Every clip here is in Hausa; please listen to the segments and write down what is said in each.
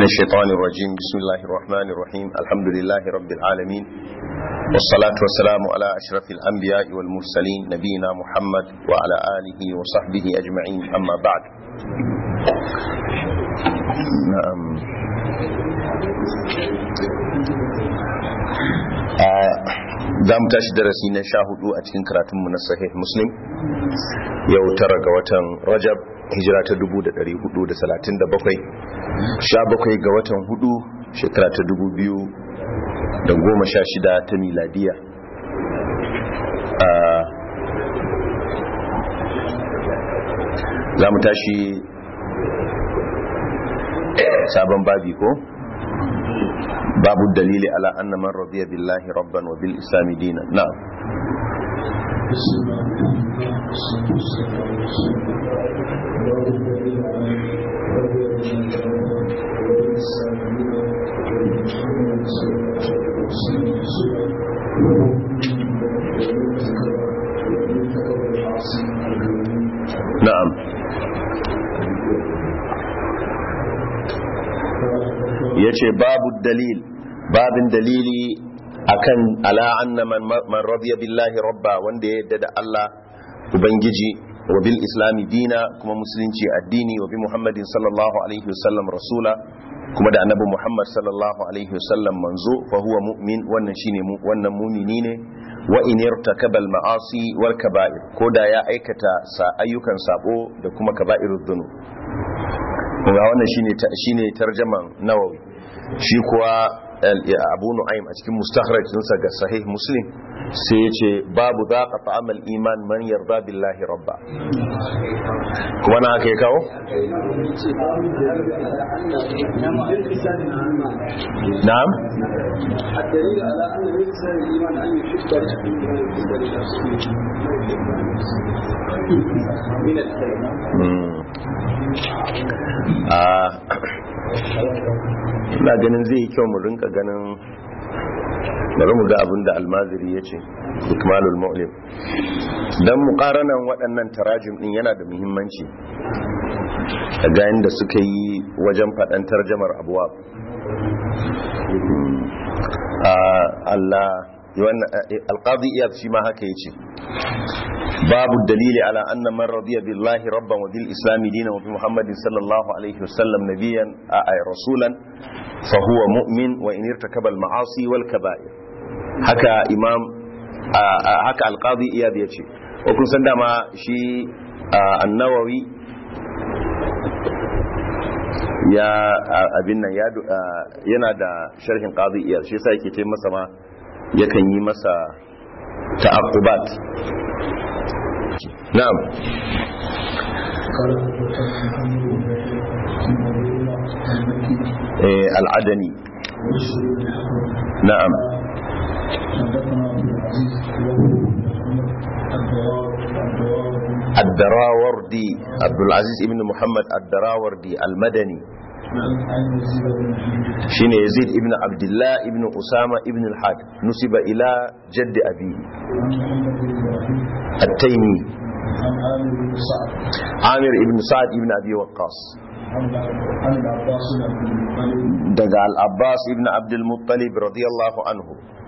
من الشيطان الرجيم بسم الله الرحمن الرحيم الحمد لله رب العالمين والصلاة والسلام على أشرف الأنبياء والمرسلين نبينا محمد وعلى آله وصحبه أجمعين أما بعد نعم za mu tashi darasi na sha hudu a cikin karatunmu na sahih muslim yau tara ga watan rajab hijira ta 437 sha bakwai ga watan hudu shekara ta 2016 ta miladiya za mu tashi sabon babi ko babu dalili ala anna man radiya billahi rabban wa bil islami dinan na'am na'am yace babu dalil babin dalili akan ala anna man, man radiya billahi rabba wanda ya yadda da Allah ubangiji wa bil islami dina kuma musulunci addini wa bi muhammadin sallallahu alaihi wasallam rasula kuma da annabi muhammad sallallahu alaihi wasallam manzo fa huwa mu'min wannan shine mu wannan mumini ne wa in irtakaba al ma'asi wal kaba'ir ko da ya aikata sa ayyukan sabo da kuma kaba'irud dhunub kuma wannan shine shine tarjaman nawawi shi kuwa abu nu'aym a cikin mustakhraj ɗinsa ga sahih muslim sai ya ce babu zaqa ta'amal iman man yarda billahi rabba kuma na haka ya kawo na'am الدليل على أن يكسر الإيمان أن يحب من الكلمة ina ganin zai yi kyau mu rinka ganin bari mu ga abin da almaziri ya ce ikmalul mu'lim don muƙaranan waɗannan tarajim ɗin yana da muhimmanci ga da suka yi wajen faɗan tarjamar abuwa Allah alƙadi iya shi ma haka ya ce باب الدليل على أن من رضي بالله ربا وبالإسلام دينا وبمحمد صلى الله عليه وسلم نبيا أي رسولا فهو مؤمن وإن ارتكب المعاصي والكبائر هكا إمام هكا القاضي إياد يتشي وكن سندما شي النووي ya abin nan yana da sharhin qadi iyad shi yasa yake ce masa ma yakan yi masa ta'aqqubat نعم إيه العدني نعم الدراوردي عبد العزيز ابن محمد الدراوردي المدني شين يزيد ابن عبد الله ابن أسامة ابن الحاج نسب إلى جد أبيه التيمي عامر ابن سعد ابن أبي وقاص دقى العباس ابن عبد المطلب رضي الله عنه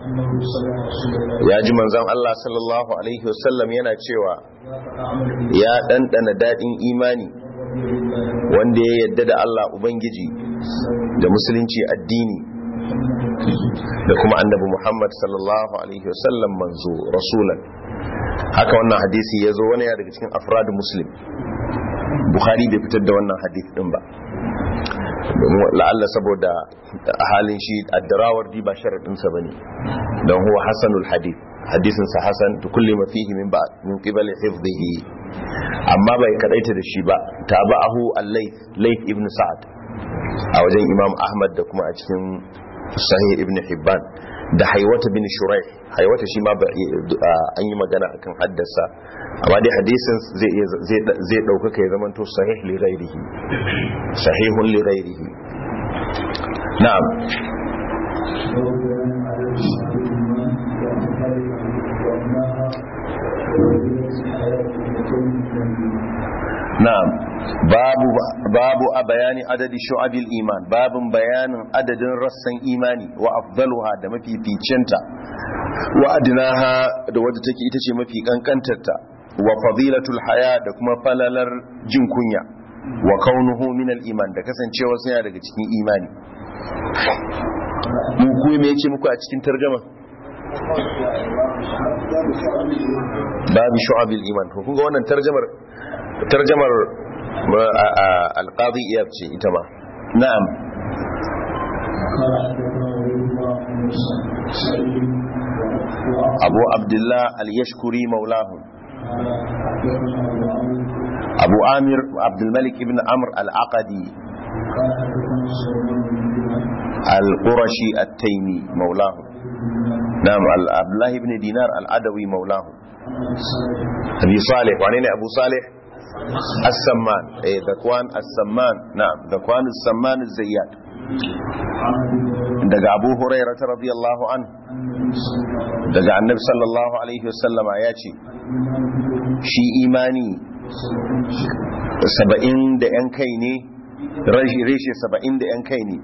ya ji manzon Allah sallallahu alaihi wasallam yana cewa ya ɗanɗana daɗin imani wanda ya yadda da Allah Ubangiji da musulunci addini da kuma annabi Muhammad sallallahu alaihi wasallam manzo rasulan haka wannan hadisi ya zo wani ya daga cikin afradu muslim bukhari bai fitar da wannan hadisi din ba la'alla saboda halin shi addarawar di ba sharaɗinsa ba ne don huwa hasanul hadith hadisinsa hasan da kulle mafihi min ba min qibali hifdhihi amma bai kadaita da shi ba tabahu al-layth layth ibn sa'ad a wajen imam ahmad da kuma a cikin sahih ibn hibban da haiwata bin shurai haiwata shi ma an yi magana akan haddasa amma dai hadisin zai ɗaukaka ya zama to sahih li ghairihi sahihun li ghairihi na'am na'am babu babu a bayani adadi shu'abil iman babin bayanin adadin rassan imani wa afdaluha da mafificinta wa adnaha da wadda take ita ce mafi kankantarta wa fadilatul haya da kuma falalar jin kunya wa kaunuhu min al iman da kasancewa yana daga cikin imani mu ku me yake muku a cikin tarjuma babu shu'abil iman to kun ga wannan tarjumar tarjumar alqadi iyab ce ita ma na'am abu abdullah al-yashkuri maulahum abu amir abdulmalik ibn amr al-aqadi al-qurashi at-taymi maulahum نعم عبد الله بن دينار العدوي مولاه ابي صالح وعنين ابو صالح السمان ايه ذكوان السمان نعم ذكوان السمان الزيات daga abu huraira ta radiyallahu an daga annabi sallallahu alaihi wasallama ya ce shi imani saba'in da yan kai ne reshe saba'in da yan kai ne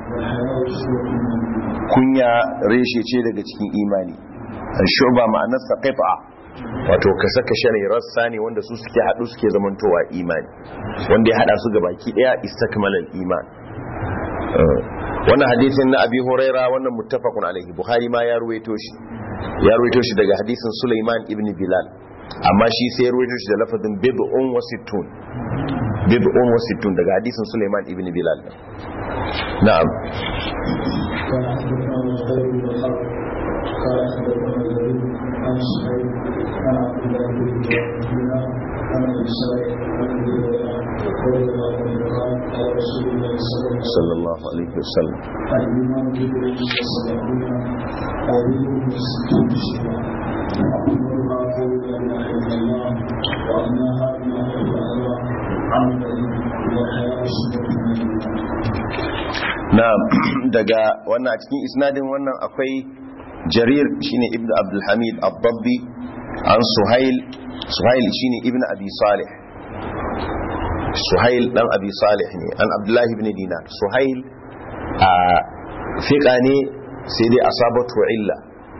kunya reshe ce daga cikin imani shuba ma'anarsa qit'a wato ka saka shane rassa ne wanda su suke hadu suke zamantowa imani wanda ya hada su ga baki daya istakmalal iman wannan hadisin na abi huraira wannan muttafaqun alaihi bukhari ma ya ruwaito shi ya ruwaito shi daga hadisin sulaiman ibn bilal amma shi sai ya ruwaito shi da lafazin bid'un wa sittun bid'un wa sittun daga hadisin sulaiman ibn bilal na'am قال حدثنا الخير والخلق قال حدثنا الزهير عن سعيد عن عبد الله بن دينار عن ابي سعيد عن ابي هريره رضي الله عنه قال قال رسول الله صلى الله عليه وسلم الايمان بضع وسبعون او بضع وستون شبرا اكبرها قول لا اله الا الله وادناها ما حب الله عمل والحياه سنه من الايمان na'am daga wannan a cikin isnadin wannan akwai jarir shine ibnu abdul hamid ad-dabbi an suhail suhail shine ibnu abi salih suhail dan abi salih ne an abdullahi ibn dinar suhail a fiqa ne sai dai asabatu illa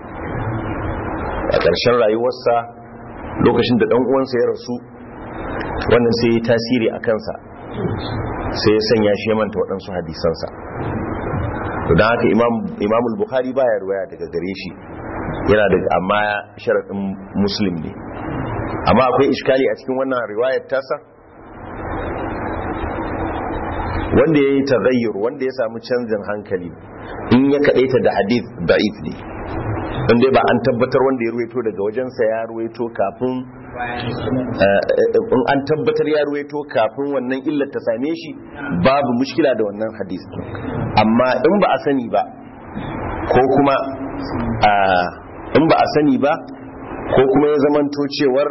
a ƙarshen rayuwarsa lokacin da dan uwansa ya rasu wannan sai ya tasiri a kansa sai ya sanya shi ya manta waɗansu hadisansa don haka imamul bukhari baya ruwaya daga gare shi yana da amma sharaɗin muslim ne amma akwai iskali a cikin wannan riwayar tasa wanda ya yi tagayyur wanda ya samu canjin hankali in ya kaɗaita da hadith da'if ne don dai ba an tabbatar wanda ya ruwaito daga wajensa ya ruwaito kafin in an tabbatar ya ruwaito kafin wannan illar ta same shi babu mushkila da wannan hadis amma in ba a sani ba ko kuma in ba a sani ba ko kuma ya zamanto cewar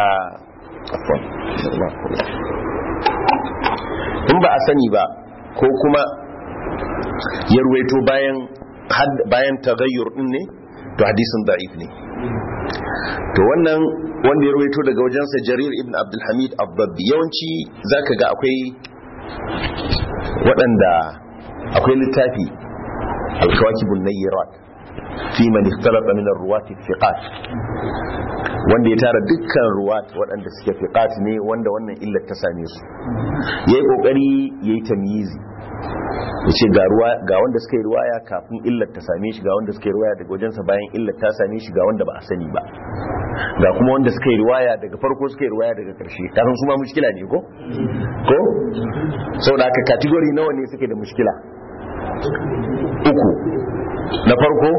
in ba a sani ba ko kuma ya ruwaito bayan bayan tagayyur din ne to hadisin da'if ne to wannan wanda ya rawaito daga wajensa jarir ibn abdulhamid abbabbi yawanci zaka ga akwai waɗanda akwai littafi alkawakibun nayyirat fi man ikhtalafa min ar-ruwati thiqat wanda ya tara dukkan ruwat waɗanda suke thiqat ne wanda wannan illar ta same su yayi kokari yayi tamyizi ya ce ga wanda suka yi ruwaya kafin illar ta same shi ga wanda suka yi ruwaya daga wajensa bayan illar ta same shi ga wanda ba a sani ba ga kuma wanda suka yi ruwaya daga farko suka yi ruwaya daga karshe kafin su ma mushkila ne ko ko sau da aka kategori nawa ne suke da mushkila uku na farko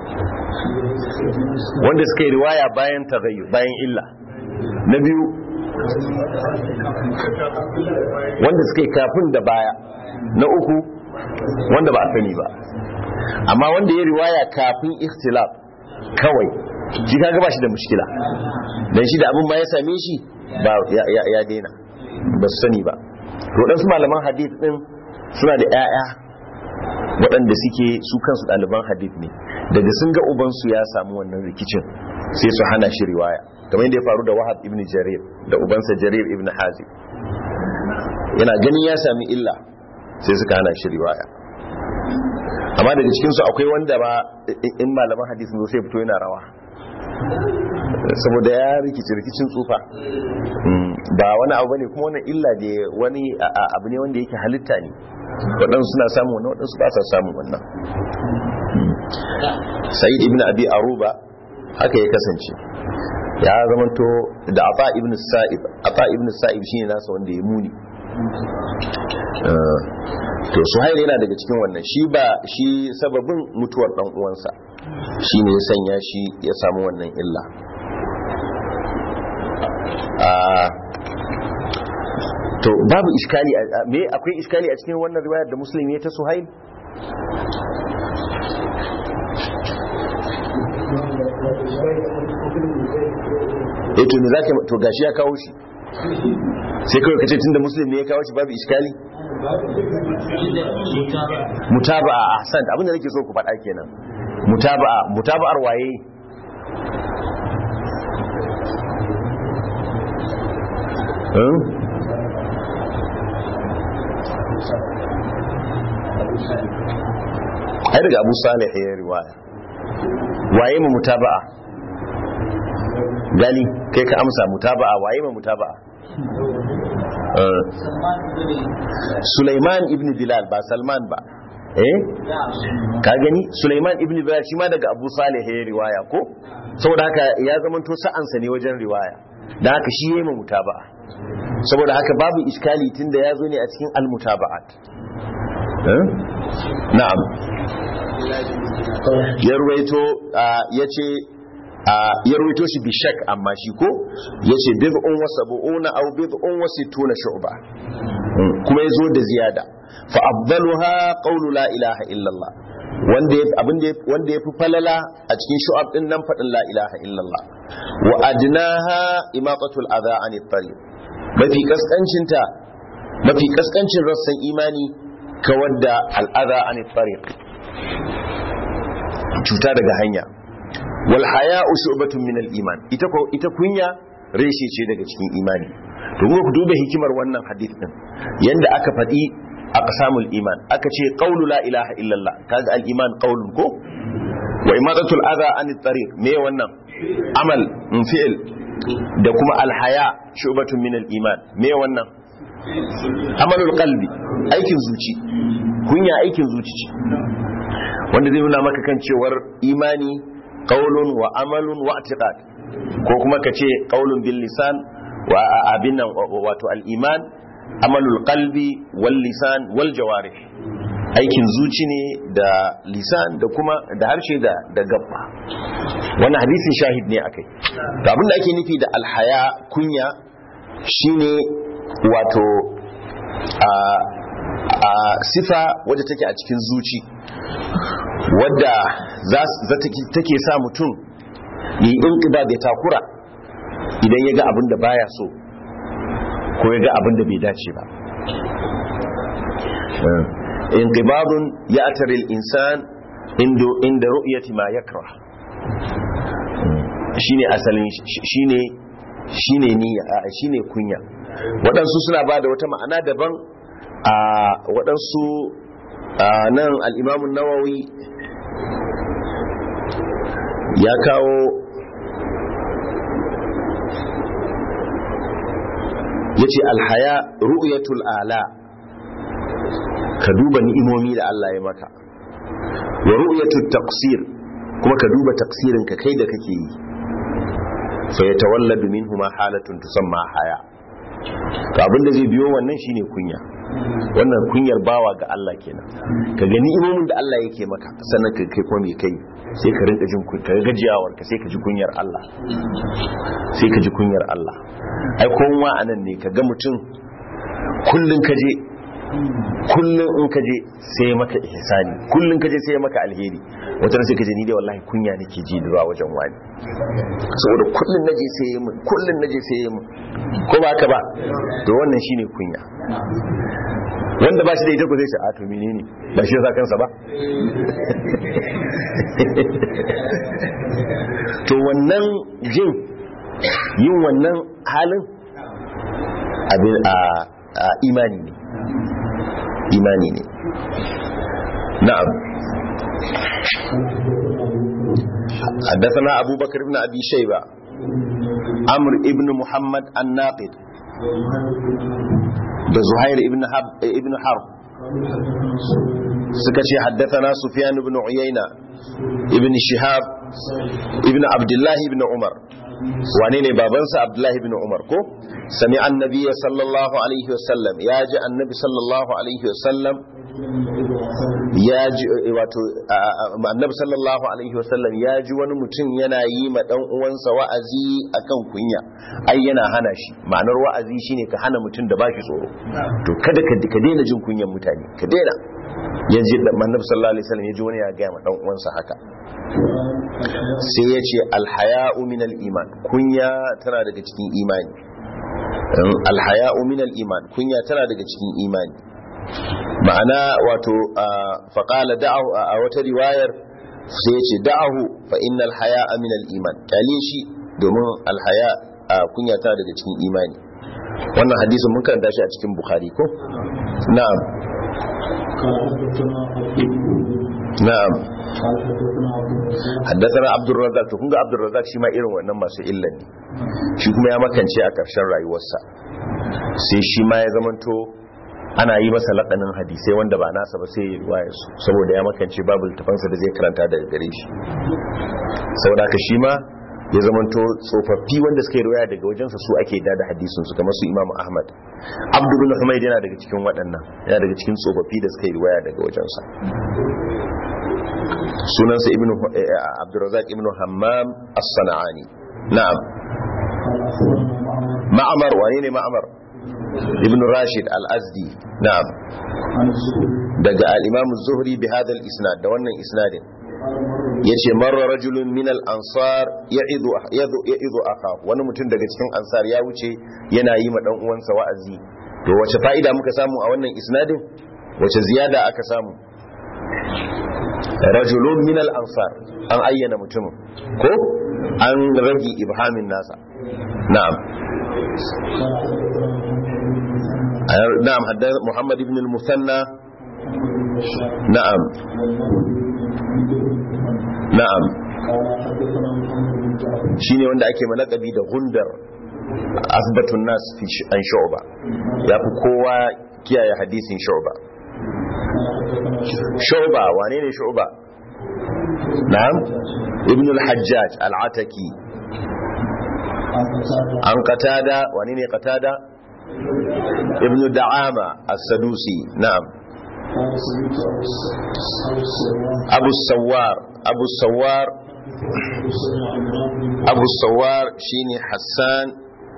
wanda suka yi riwaya bayan tagayyu bayan illa na biyu wanda suka yi kafin da baya na uku wanda ba a sani ba amma wanda ya riwaya kafin ikhtilaf kawai shi kaga ba shi da mushkila dan shi da abin ba ya same shi ba ya daina ba su sani ba to su malaman hadith din suna da 'ya'ya waɗanda suke su kansu ɗaliban hadith ne daga sun ga ubansu ya samu wannan rikicin sai su hana shi riwaya kamar yadda ya faru da wahab ibn jarir da ubansa jarir ibn hazim yana ganin ya sami illa sai suka hana shi riwaya amma daga cikinsu akwai wanda ba in malaman hadisin zo sai fito yana rawa saboda ya rikici rikicin tsufa ba wani abu bane kuma wannan illa da wani abu ne wanda yake halitta ne waɗansu suna samun wannan waɗansu ba sa samun wannan sa'id ibn abi aruba haka ya kasance ya zamanto da ata ibn sa'ib ata ibn sa'ib shine nasa wanda ya muni to suhail yana daga cikin wannan shi ba shi sababin mutuwar dan uwansa shine ya sanya shi ya samu wannan illa to babu iskali me akwai iskali a cikin wannan riwayar da muslim ya ta suhail eh to me zaka to gashi ya kawo shi sai kawai kace tunda muslim ne ya kawo shi babu iskali mutaba'a ahsan abinda nake so ku faɗa kenan mutaba'a mutaba'ar waye ai daga abu salih ya riwaya waye mu mutaba'a gali kai ka amsa mutaba'a waye mu mutaba'a Sulaiman ibn Bilal ba Salman ba eh ka gani Sulaiman ibn Bilal shi ma daga Abu Salih ya riwaya ko saboda haka ya zamanto sa'ansa ne wajen riwaya da haka shi yayi mutaba'a saboda haka babu iskali tunda ya zo ne a cikin al-mutaba'at na'am ya ruwaito ya ce ya ruwaito shi bishak amma shi ko ya ce bid'un wa sab'una aw bid'un wa sittuna shu'ba kuma ya zo da ziyada fa afdaluha qawlu la ilaha illallah wanda abin wanda yafi falala a cikin shu'ab din nan fadin la ilaha illallah wa adnaha imaqatul adha anit tariq mafi kaskancinta mafi kaskancin rassan imani kawar da al'adha anit tariq cuta daga hanya wal haya'u shu'batun min al iman ita ko ita kunya reshe ce daga cikin imani to ku duba hikimar wannan hadith din yanda aka faɗi aqsamul iman aka ce qawlu la ilaha illallah kaga al iman qawlun ko wa imadatul adha anit tariq me wannan amal fi'l da kuma al haya shu'batun min al iman me wannan amalul qalbi aikin zuci kunya aikin zuci ce wanda zai nuna maka kan cewar imani qaulun wa amalun wa i'tiqad ko kuma ka ce qaulun bil lisan wa abin nan wato al iman amalul qalbi wal lisan wal jawarih aikin zuci ne da lisan da kuma da harshe da da gabba wannan hadisin shahid ne akai to abin da ake nufi da alhaya kunya shine wato a a sifa wadda take a cikin zuci wadda za take sa mutum yi inƙiba da takura idan ya ga abin da baya so ko ya ga abin da bai dace ba inqibadun ya ataril insan inda ru'yati ma yakra shine asalin shine shine niyya shine kunya waɗansu suna ba da wata ma'ana daban a waɗansu nan al'imamun nawawi ya kawo ya ce alhaya ru'yatul ala ka duba ni'imomi da Allah ya maka wa ru'yatul taqsir kuma ka duba taqsirin ka kai da kake yi fa yatawalladu minhuma halatun tusamma haya to abinda zai biyo wannan shine kunya wannan kunyar bawa ga Allah kenan ka gani imomin da Allah yake maka sannan ka kai kuma me kai sai ka rinka jin ka gajiyawar ka sai ka ji kunyar Allah sai ka ji kunyar Allah ai kowa anan ne ka ga mutum kullun ka je kullun in ka je sai maka ihsani kullun ka je sai maka alheri wata sai ka je ni dai wallahi kunya nake ji da wajen wani saboda kullun naje sai yi mun kullun naje sai yi mun ko ba ka ba to wannan shine kunya wanda ba shi da ita ko zai ce a to menene ba shi yasa kansa ba to wannan jin yin wannan halin abin a imani ne imani ne na'am حدثنا أبو بكر بن أبي شيبة عمرو ابن محمد الناقد ده زهير ابن حرب ابن حرب سكتي حدثنا سفيان بن عيينة ابن شهاب ابن عبد الله بن عمر wane ne babansa abdullahi bin umar ko sami annabi sallallahu alaihi wasallam ya ji annabi sallallahu alaihi wasallam ya ji wato annabi sallallahu alaihi wasallam ya ji wani mutum yana yi ma dan uwansa wa'azi akan kunya ai yana hana shi ma'anar wa'azi shine ka hana mutum da bashi tsoro to kada ka ka daina jin kunyan mutane ka daina ya ji annabi sallallahu alaihi wasallam ya ji wani ya ga ma dan uwansa haka sai ya ce alhaya'u minal iman kunya tana daga cikin imani alhaya'u minal iman kunya tana daga cikin imani ma'ana wato faƙala da'ahu a wata riwayar sai ya ce da'ahu fa innal haya'a minal iman kyale shi domin alhaya kunya tana daga cikin imani wannan hadisin mun karanta shi a cikin bukhari ko na'am na'am haddasana abdurrazak to kunga abdurrazak shi ma irin wannan masu illan ne shi kuma ya makance a ƙarshen rayuwarsa sai shi ma ya zamanto ana yi masa laƙanin hadisai wanda ba nasa ba sai ya riwaya su saboda ya makance babu littafansa da zai karanta daga gare shi saboda haka shi ma ya zamanto tsofaffi wanda suka yi riwaya daga wajensa su ake da hadisin su kamar su imamu ahmad abdu bin humayd yana daga cikin waɗannan yana daga cikin tsofaffi da suka yi riwaya daga wajensa sunansa ibn abdurrazak ibn hammam as-sana'ani na'am ma'amar wane ne ma'amar ibn rashid al-azdi na'am daga al-imam az-zuhri bi hadha al-isnad da wannan isnadin yace marra rajulun min al-ansar ya'idu ya'idu aka wani mutum daga cikin ansar ya wuce yana yi ma dan uwansa wa'azi to wace fa'ida muka samu a wannan isnadin wace ziyada aka samu rajulun min al-ansar an ayyana mutumin ko an rage ibhamin nasa na'am na'am hadda muhammad ibn al-musanna na'am na'am shine wanda ake malakabi da gundar asbatun nas fi an shu'ba yafi kowa kiyaye hadisin shu'ba shu'ba wane ne shu'ba na'am ibn al-hajjaj al-ataki an qatada wane ne qatada ibn da'ama as-sadusi na'am abu sawar abu sawar abu sawar shine hassan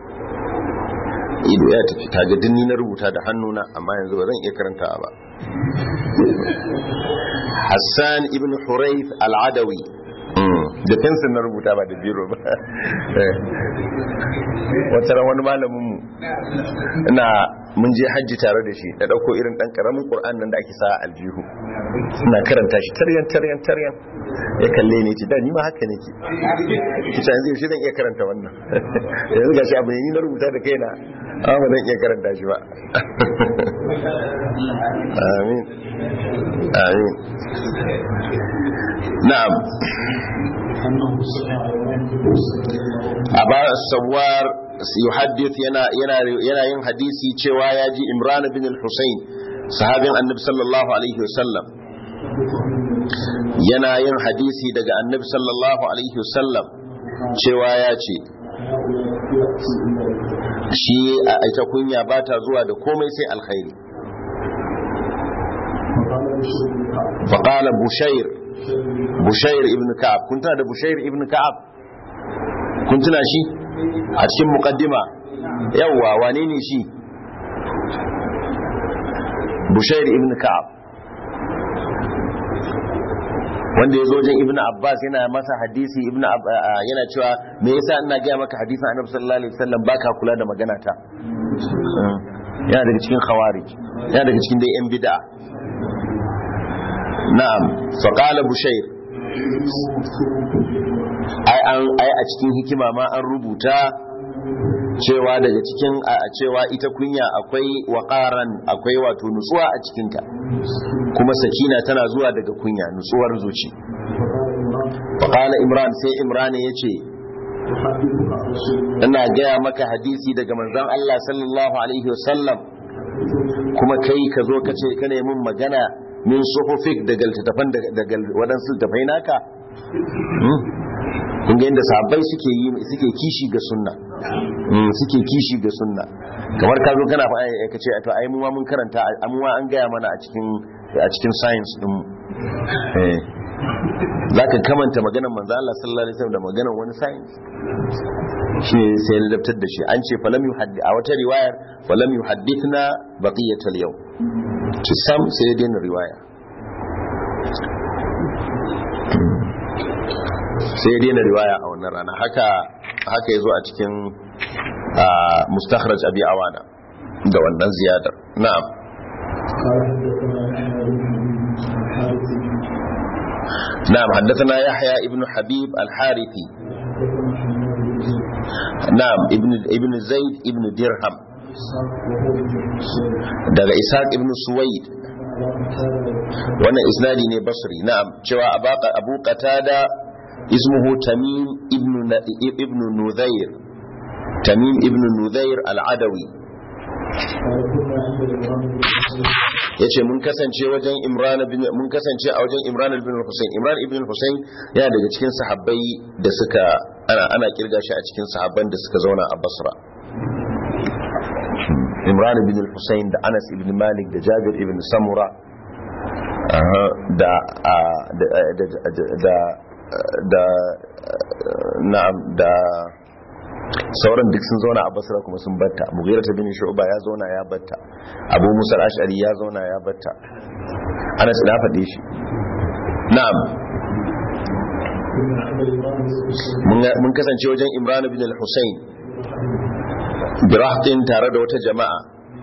ido ya tafi kaga ni na rubuta da hannuna amma yanzu ba zan iya karanta ba hassan ibn hurayth al-adawi da fensin na rubuta ba da biro ba wata ran wani malaminmu ina mun je hajji tare da shi da dauko irin dan karamin qur'an nan da ake sa aljihu ina karanta shi taryan taryan taryan ya kalle ni ce da ni ma haka nake ki ta yanzu shi zan iya karanta wannan yanzu gashi abu ne ni na rubuta da kaina amma ba zan iya karanta shi ba amin amin na'am aba sawar yuhaddith yana yana yana yin hadisi cewa ya ji imran bin al-husayn sahabin annabi sallallahu alaihi wasallam yana yin hadisi daga annabi sallallahu alaihi wasallam cewa ya ce shi a ita kunya ba ta zuwa da komai sai alkhairi faƙala bushair bushair ibn ka'ab kun tuna da bushair ibn ka'ab kun tuna shi a cikin muqaddima yawwa wane ne shi bushair ibn ka'ab wanda ya zo wajen ibn abbas yana masa hadisi ibn yana cewa me yasa ina gaya maka hadisin annabi sallallahu alaihi wasallam baka kula da magana ta yana daga cikin khawarij yana daga cikin dai yan bid'a na'am fa qala bushair ai an ai a cikin hikima ma an rubuta cewa daga cikin a cewa ita kunya akwai waqaran akwai wato nutsuwa a cikinta kuma sakina tana zuwa daga kunya nutsuwar zuci faqala imran sai imran yace ina gaya maka hadisi daga manzon Allah sallallahu alaihi wasallam kuma kai ka zo ka ce ka nemi magana min suhufik daga littattafan daga waɗansu littattafai naka kun ga yadda sahabbai suke yi suke kishi ga sunna suke kishi ga sunna kamar ka zo kana fa ka ce to ai mu ma mun karanta mu ma an gaya mana a cikin a cikin science din eh zaka kamanta maganar manzo Allah sallallahu alaihi wasallam da maganar wani science shi sai ya ladabtar da shi an ce falam yuhaddi a wata riwayar falam yuhaddithna baqiyatal yau ci sam sai ya daina riwaya sai ya daina riwaya a wannan rana haka haka yazo a cikin mustakhraj abi awana da wannan ziyadar na'am نعم حدثنا يحيى ابن حبيب الحارثي نعم ابن ابن زيد ابن درهم daga Ishaq ibn Suwaid wannan isnadi ne basri na'am cewa Abu Qatada ismuhu Tamim ibn ibn Nudhair Tamim ibn Nudhair al-Adawi yace mun kasance wajen Imran bin mun kasance a wajen Imran ibn Hussein Imran ibn Hussein yana daga cikin sahabbai da suka ana ana kirga shi a cikin sahabban da suka zauna a Basra Imran ibn Hussein da Anas ibn Malik da Jabir ibn Samura da da da da na'am da sauran duk sun zauna a basra kuma sun batta mughira ta bin shu'ba ya zauna ya batta abu musa al-ash'ari ya zauna ya batta anas na faɗe shi na'am mun kasance wajen imran bin al-husayn birahtin tare da wata jama'a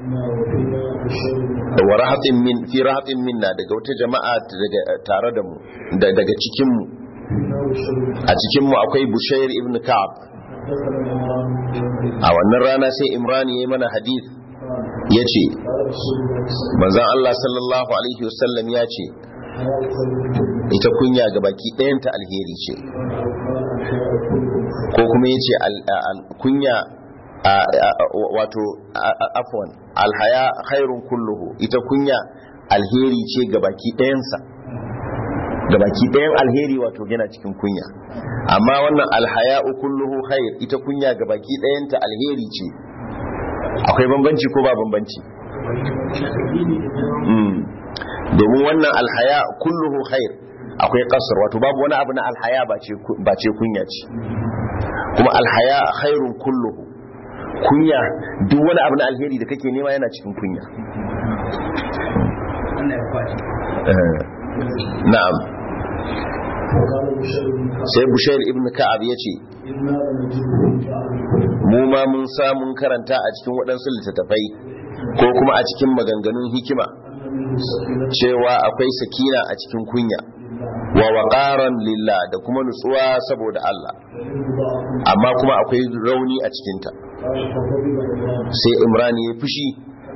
wa rahatin min fi rahatin minna daga wata jama'a tare da mu daga cikin mu a cikin mu akwai bushair ibn ka'ab a wannan rana sai imran ya yi mana hadith ya ce manzan Allah sallallahu alaihi wasallam ya ce ita kunya ga baki ɗayanta alheri ce ko kuma ya ce kunya wato afwan alhaya khairun kulluhu ita kunya alheri ce ga baki ɗayansa ga baki ɗayan alheri wato yana cikin kunya amma wannan alhaya'u kulluhu khair ita kunya ga baki ɗayanta alheri ce akwai bambanci ko ba bambanci domin wannan alhaya kulluhu khair akwai kasar wato babu wani abu na alhaya ba ce kunya ce kuma alhaya khairun kulluhu kunya duk wani abu na alheri da kake nema yana cikin kunya na'am sai bushair ibn ka'ab ya ce mu ma mun samun karanta a cikin waɗansu littattafai ko kuma a cikin maganganun hikima cewa akwai sakina a cikin kunya wa waƙaran lillah da kuma nutsuwa saboda Allah amma kuma akwai rauni a cikinta sai imran ya fushi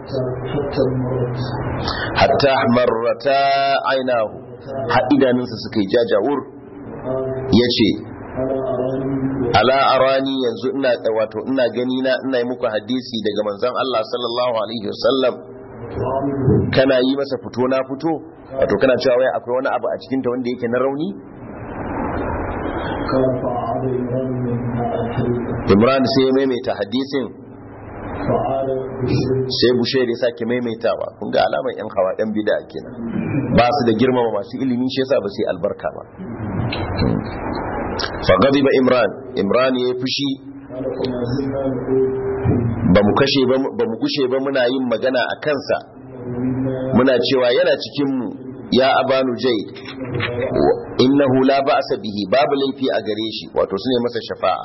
hatta marrata ainihu har idanunsa suka yi jajawur ya ce ala arani yanzu ina wato ina gani na ina yi muku hadisi daga manzon Allah sallallahu alaihi wasallam kana yi masa fito na fito wato kana cewa wai akwai wani abu a cikin ta wanda yake na rauni Imran sai ya maimaita hadisin sai bushe da sake maimaitawa kun ga alamar yan hawa yan bida kenan ba su da girmama masu ilimi shi yasa ba sai albarka ba fa ba imran imran ya fushi ba mu kashe ba ba mu kushe ba muna yin magana a kansa muna cewa yana cikin mu ya abanu jaid innahu la ba'sa bihi babu laifi a gare shi wato sune masa shafa'a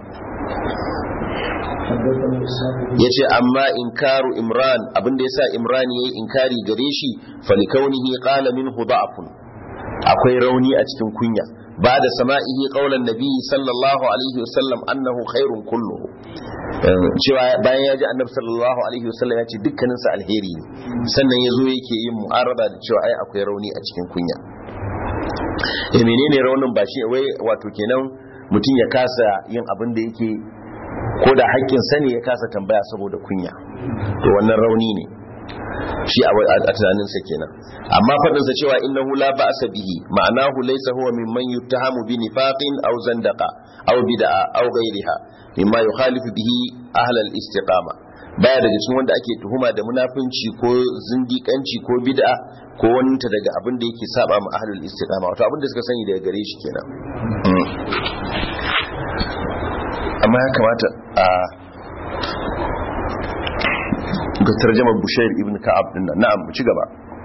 ya ce amma inkaru imran abinda ya sa imran ya yi inkari gare shi falikaunihi qala minhu da'afun akwai rauni a cikin kunya ba da sama'ihi qaulan nabi sallallahu alaihi wasallam annahu khairun kulluhu cewa bayan ya ji annabi sallallahu alaihi wasallam ya ce dukkaninsa alheri ne sannan ya zo yake yin mu'arada da cewa ai akwai rauni a cikin kunya eh menene raunin ba shi wai wato kenan mutum ya kasa yin abin da yake ko da haƙƙin sani ya kasa tambaya saboda kunya to wannan rauni ne shi a tunaninsa kenan amma faɗinsa cewa innahu la ba'sa bihi ma'anahu laysa huwa mimman yuttahamu bi nifaqin aw zandaqa aw bid'a aw ghayriha mimma yukhalifu bihi ahlal istiqama baya daga cikin wanda ake tuhuma da munafunci ko zindiƙanci ko bid'a ko wani ta daga abin da yake saba ma ahlul istiqama wato abin da suka sani daga gare shi kenan amma ya kamata a ga tarjamar bushair ibn ka'ab din nan na'am mu ci gaba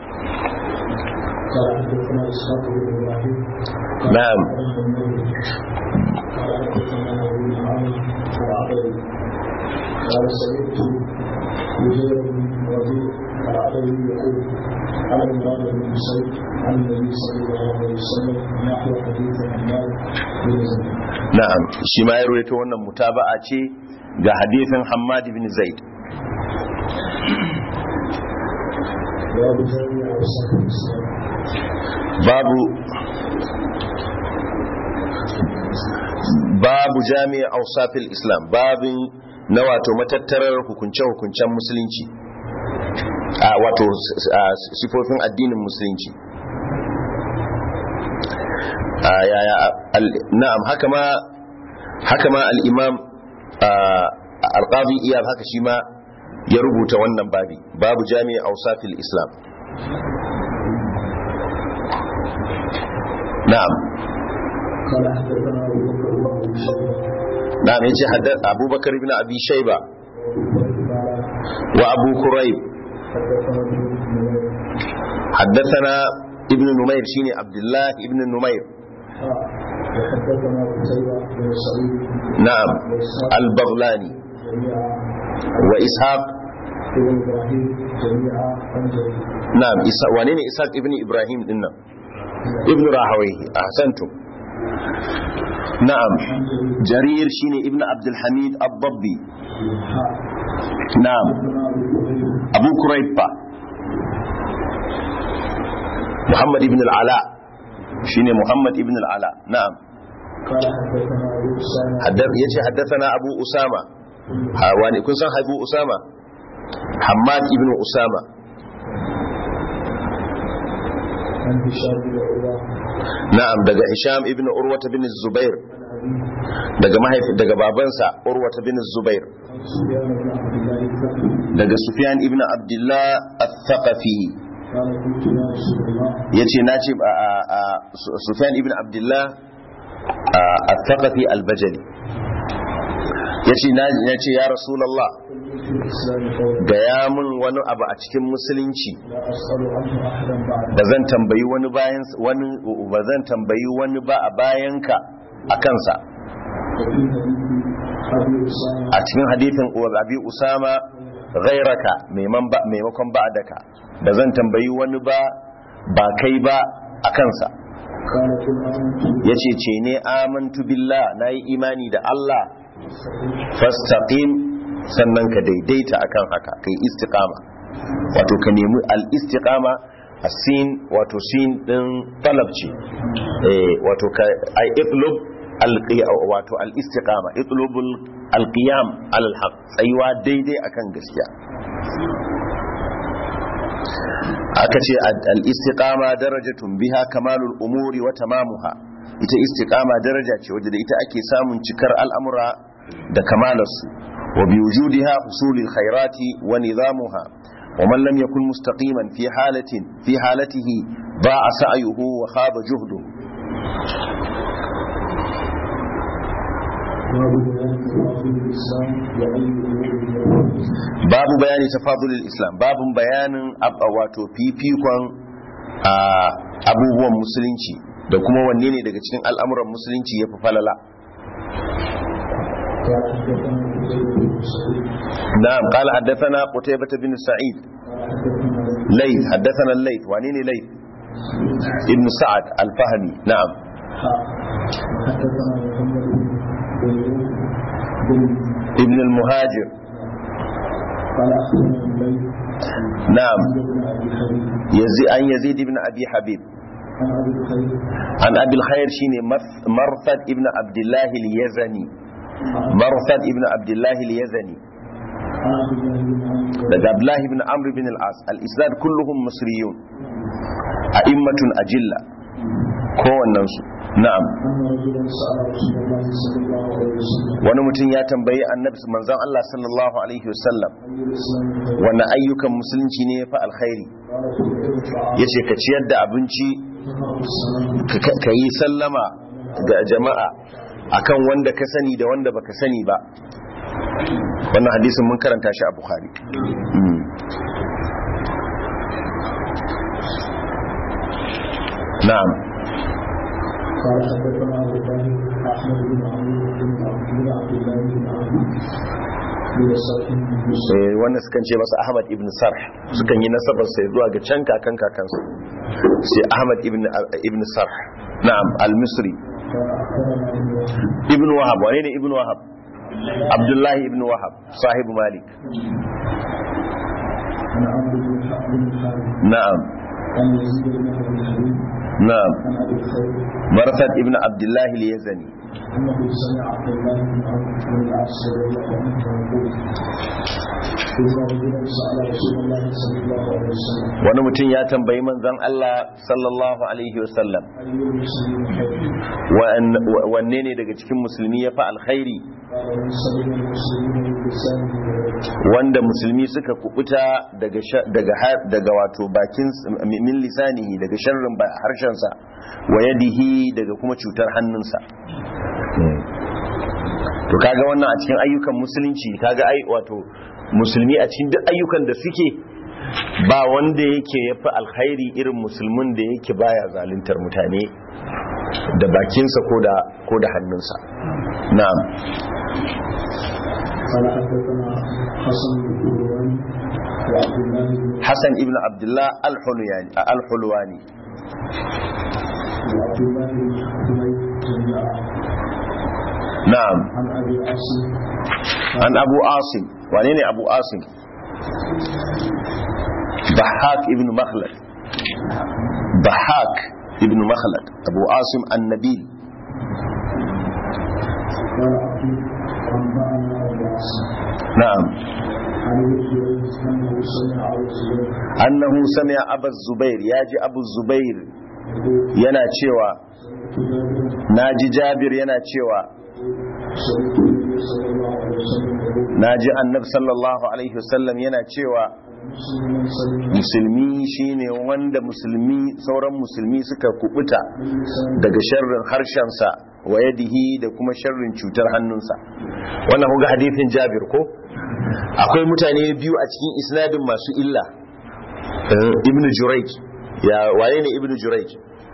na'am قال سمعت مجير بن ربيع العقيل يقول على مراد بن حسين عن النبي صلى الله عليه وسلم نحو حديث عمار بن زيد na'am shi ma ya rawaito wannan mutaba'a ce ga hadisin Hammad ibn Zaid باب جامع اوساط الاسلام babu babu jami'a awsafil islam babin na wato matattarar hukunce-hukuncen musulunci a wato a, sifofin addinin musulunci a yaya al- na'am haka ma haka ma al-imam al-qadi iyab haka shi ma ya rubuta wannan babi babu jami'a awsafil islam na'am قال حدثنا ابو بكر وابو شيبه نعم يجي حدث أبو بكر بن أبي شيبة قال وأبو كريب حدثنا ابن نمير حدثنا ابن نمير شيني عبد الله ابن نمير حاء وحدثنا قتيبة بن سعيد نعم وإسحاق البغلاني جميعا وإسحاق ابن إبراهيم جميعا عن جرير نعم إسحاق وانين إسحاق ابن إبراهيم إنه ابن راهويه أحسنتم نعم عن جرير جرير شيني ابن عبد الحميد الضبي حاء نعم حدثنا أبو كريب أبو كريب با. محمد ابن العلاء شيني محمد ابن العلاء نعم قال حدثنا أبو أسامة حدث يجي حدثنا أبو أسامة ها واني كن سان أبو أسامة حماد ابن أسامة عن هشام بن عروة نعم دقى هشام ابن أروة بن الزبير عن أبيه دقى ما هي دقى بابنسا أروة بن الزبير عن سفيان بن عبد الله الثقفي دقى سفيان ابن عبد الله الثقفي قال قلت يا رسول الله يجي ناجب آآ آآ سفيان ابن عبد الله آآ الثقفي البجلي يجي ناجي يا رسول الله قل في الإسلام قولا gaya min wani abu a cikin musulunci لا أسأل عنه أحدا بعد ba zan tambayi wani bayan wani ba zan tambayi wani ba a bayanka a kansa وفي حديث أبي أسامة a cikin hadithin abi usama ghairaka maimakon ba maimakon ba'daka ba zan tambayi wani ba ba kai ba a kansa قال قل آمنت yace ce ne amantu billah nayi imani da Allah fastaqim sannan ka daidaita akan haka kai istiqama wato ka nemi al-istiqama asin wato sin din talab ce eh wato ka ai itlub al wato al-istiqama itlubul al-qiyam ala al-haq tsayuwa daidai akan gaskiya aka ce al-istiqama darajatun biha kamalul umuri wa tamamuha ita istiqama daraja ce wadda da ita ake samun cikar al'amura da kamalarsu wa bi wujudiha husulil khairati wa nizamuha wa man lam yakun mustaqiman fi halatin fi halatihi ba'a sa'yuhu wa khaba juhdu باب بيان تفاضل الإسلام وأي أمور babu bayani tafadulil islam babun bayanin ab- wato fifikon a, abubuwan musulunci da kuma wanne ne daga cikin al'amuran musulunci ya fi falala قال حدثنا قتيبة بن سعيد na'am qala haddathana qutaybah bin sa'id قال حدثنا layth haddathana layth wane ne layth ibn sa'ad al-fahmi na'am حاء وحدثنا محمد بن بن ibn al-muhajir قال أخبرنا الليل na'am عن ابن أبي حبيب yazi an yazid ibn abi habib عن أبي الخير an abil khair shine Marth- marthad ibn abdullah al-yazani marthad ibn abdullah al-yazani عن عبد الله بن عمرو daga abdullah ibn amr ibn al-as al-isnad kulluhum misriyun a'immatun ajilla kowannen su na'am أن رجلا سأل رسول الله صلى الله عليه وسلم wani mutum ya tambayi annabi manzon Allah sallallahu alaihi wasallam أي الإسلام خير wani ayyukan musulunci ne ya fi alkhairi قال في الطعام yace ka ciyar da abinci تقرأ السلام ka- ka yi sallama ga jama'a akan wanda ka sani da wanda baka sani ba wannan hadisin mun karanta shi a bukhari Mm. na'am قال حدثنا أبو طاهر أحمد بن عمرو بن عبد بن عبد الله بن عمرو بن صالح بن يوسف Eh, wannan sukan ce masa ahmad ibn sarh sukan yi nasabar sai zuwa ga can kakan kakansa sai ahmad ibn ibn sarh na'am al-misri قال أخبرنا ابن وهب ibn wahab wane ne ibn wahab abdullahi ibn wahab sahibu malik عن عمرو بن حق بن الحارث na'am عن يزيد بن أبي حبيب na'am عن أبي الخير marsad ibn abdullahi al-yazani أنه سمع عبد الله بن عمرو بن العاص رضي الله عنه يقول إن رجلا سأل رسول الله صلى الله عليه وسلم wani mutum ya tambayi manzon Allah sallallahu alaihi wasallam أي المسلمين خير wa'an- wa- wanne ne daga cikin musulmi ya fi alkhairi قال من سلم المسلمين من لسانه ويده wanda musulmi suka kubuta daga sha- daga har- daga wato bakin s- min lisanihi daga sharrin ba- harshensa wa yadihi daga kuma cutar hannunsa to kaga wannan a cikin ayyukan musulunci kaga ai wato musulmi a cikin duk ayyukan da suke ba wanda yake yafi alkhairi irin musulmin da yake baya zaluntar mutane da bakinsa ko da ko da hannunsa na'am قال حدثنا حسن بن قروان وعبد الله بن Hassan ibn Abdullah al-Hulwani al-Hulwani وعبد الله بن حميد جميعا na'am عن ابي عاصم an Abu Asim wane ne Abu Asim Bahak ibn Makhlad Bahak ibn Makhlad Abu Asim an-Nabil قال عبد انبانا ابو عاصم na'am عن ابن جريج انه سمع ابو الزبير annahu sami'a Abu Zubair yaji Abu Zubair يقول yana cewa سمعت جابر naji Jabir yana cewa سمعت النبي صلى الله عليه وسلم يقول naji Annabi sallallahu alaihi wasallam yana cewa المسلم من سلم musulmi shine wanda musulmi sauran musulmi suka kubuta من لسانه daga sharrin harshensa wa yadihi da kuma sharrin cutar hannunsa wannan kuga hadithin Jabir ko akwai mutane biyu a cikin isnadin masu illa Eh, Ibn Jurayj ya waye ne Ibn Jurayj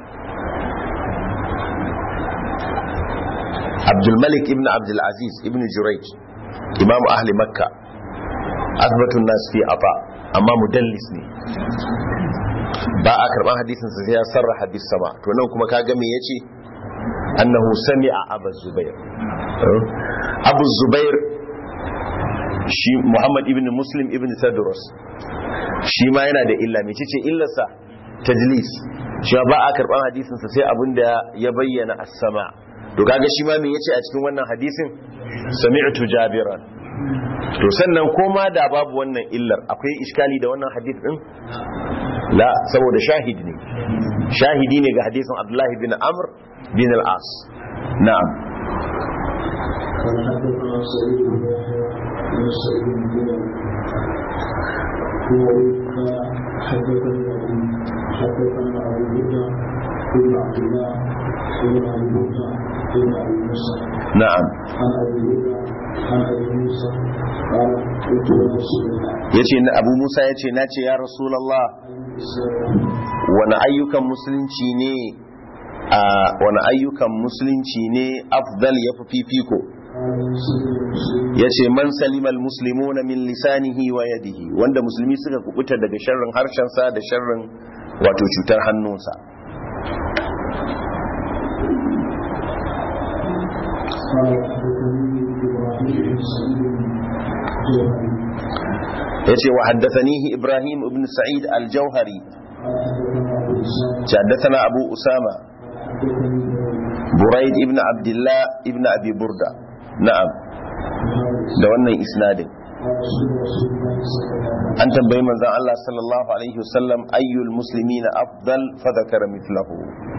Abdul Malik ibn Abdul Aziz Ibn Jurayj Imam ahli Makka azbatun nas fi ata amma mudallis ne ba a karban hadisin sa sai ya sarraha bis sama to nan kuma kaga me yace annahu sami'a abu zubair abu zubair shi muhammad ibn muslim ibn tadrus shi ma yana da illa me ce illarsa tajlis shi ba a karban hadisin sa sai abinda ya bayyana as-sama to kaga shi ma me yace a cikin wannan hadisin sami'tu jabiran to sannan koma da babu wannan illar akwai iskali da wannan hadith din la saboda shahid ne shahidi ne ga hadisin abdullahi bin amr bin al-as na'am قال حدثنا سعيد بن يحيى بن سعيد بن جبل هو قال حدثني ابي حدثنا ابو بكر بن عبد الله بن ابي بكر بن ابي موسى na'am عن ابي بكر عن ابي موسى قال قلت يا رسول الله yace na abu musa yace nace ya rasulullah اي الاسلام wani ayyukan musulunci ne a wani ayyukan musulunci ne afdal yafi fifiko قال يسلم المسلم yace man salimal muslimuna min lisanihi wa yadihi wanda musulmi suka kubuta daga sharrin harshensa da sharrin wato cutar hannunsa قال حدثني ابراهيم yace wa haddathanihi ibrahim ibn sa'id al-jauhari حدثنا أبو أسامة بريد ابن عبد الله ابن أبي بردة نعم da wannan isnadin an tambayi manzon Allah sallallahu alaihi wasallam ayyul muslimina afdal fa dhakara mithlahu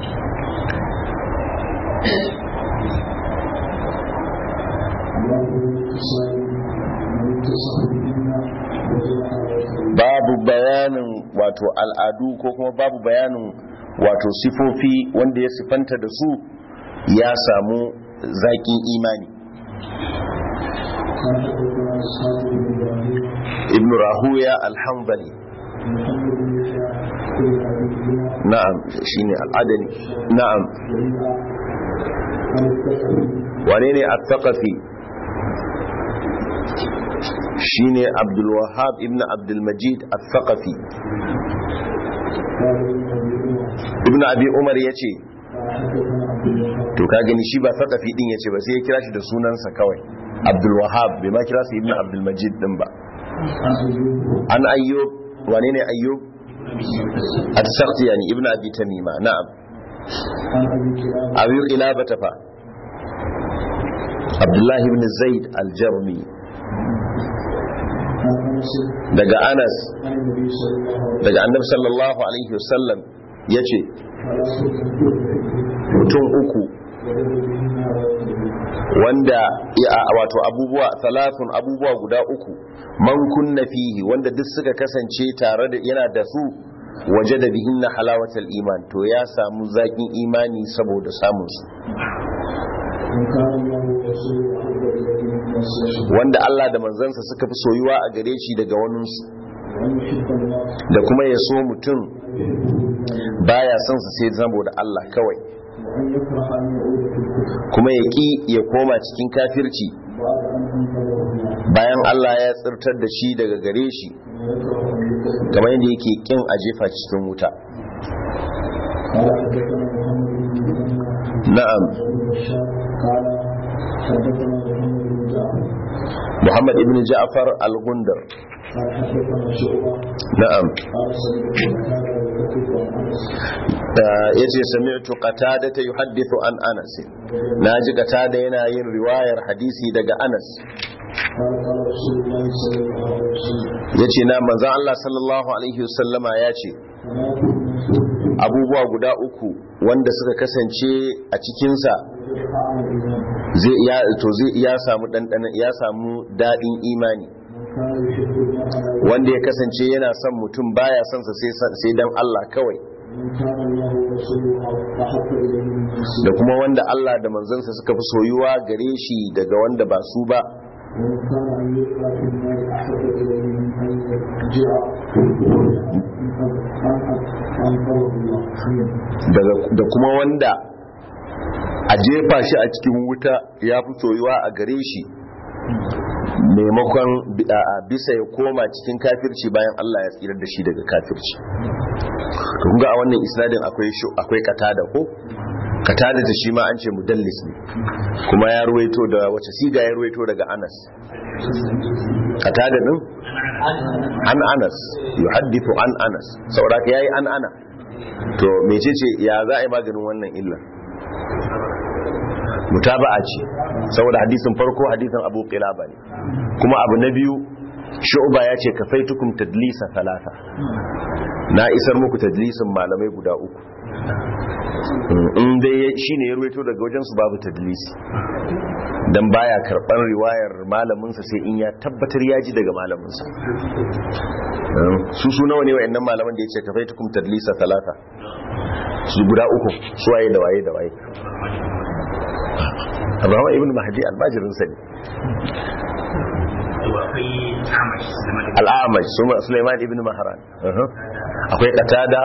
babu bayanin wato al'adu ko kuma babu bayanin wato sifofi wanda ya sifanta da su ya samu zaƙin imani ibn rahuya alhambali na'am shine al'adani na'am wane ne at-taqafi shine abdul wahhab ibn abdul majid at-thaqafi ibn abi umar yace to ka gani shi ba thaqafi din yace ba sai ya kira shi da sunansa kawai abdul wahhab bai ma kira shi ibn abdul majid din ba an ayyub wane ne ayyub at-saqti yani ibn abi tamima na'am abi qilaba tafa abdullahi ibn zaid al-jarmi daga anas daga annabi sallallahu alaihi wasallam ya ce mutum uku wanda wato abubuwa talafin abubuwa guda uku man kunna fihi wanda duk suka kasance tare da yana da su waje da bihin na halawatar iman to ya samu zaƙin imani saboda samunsu wanda Allah da manzansa suka fi soyuwa a gare shi daga waninsu da kuma ya so mutum baya son su sai zamo da Allah kawai kuma ya ƙi ya koma cikin kafirci bayan Allah ya tsirtar da shi daga gare shi kamar yadda yake ƙin a jefa cikin wuta na'am محمد ابن جعفر الغندر نعم yace sami'tu qatada yuhaddithu an anas naji qatada yana yin riwayar hadisi daga anas yace na manzo Allah sallallahu alaihi wasallama yace abubuwa guda uku wanda suka kasance a cikinsa zai ya to zai ya samu dandana ya samu dadin imani wanda ya kasance yana son mutum baya son sa sai dan Allah kawai da kuma wanda Allah da manzansa suka fi soyuwa gare shi daga wanda ba su ba da kuma wanda a jefa shi a cikin wuta ya fi soyuwa a gare shi maimakon bisa ya koma cikin kafirci bayan Allah ya tsirar da shi daga kafirci ga a wannan isnadin akwai katada ko katada da shi ma an ce mudallis ne kuma ya ruwaito da wace siga ya ruwaito daga anas katada din an anas yuhaddithu an anas saboda yayi an ana to mecece ya za a yi maganin wannan illa mutaba'a ce saboda hadisin farko hadisin abu qilaba ne kuma abu na biyu shu'ba ya ce kafaitukum tadlisa talata na isar muku tadlisin malamai guda uku in dai shine ya ruwaito daga wajen su babu tadlisi dan baya karban riwayar malaminsa sai in ya tabbatar ya ji daga malaminsa su su nawa ne wayannan malaman da yace kafaitukum tadlisa talata su guda uku su waye da waye da waye Abraham ibn Mahdi albajirin sa ne al'amaj Sulaiman ibn Mahran akwai Qatada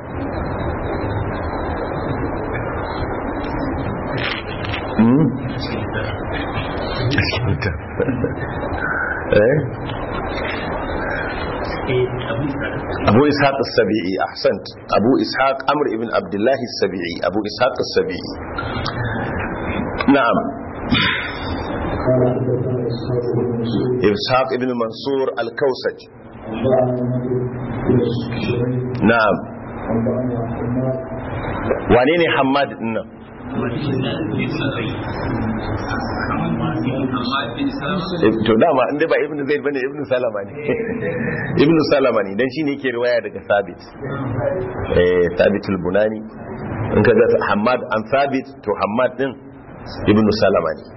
abu ishaq as-sabi'i ahsant abu ishaq amr ibn abdullah as-sabi'i abu ishaq as-sabi'i na'am قال حدثنا اسحاق بن مسعود ishaq ibn mansur al-kausaj انبانا النضر بن شريك na'am انبانا حماد wane ne hammad din nan to dama inda ba ibn zaid bane ibn salama ne ibn salama ne dan shine yake riwaya daga sabit eh sabit al-bunani in kaga hammad an sabit to hammad din ibn salama ne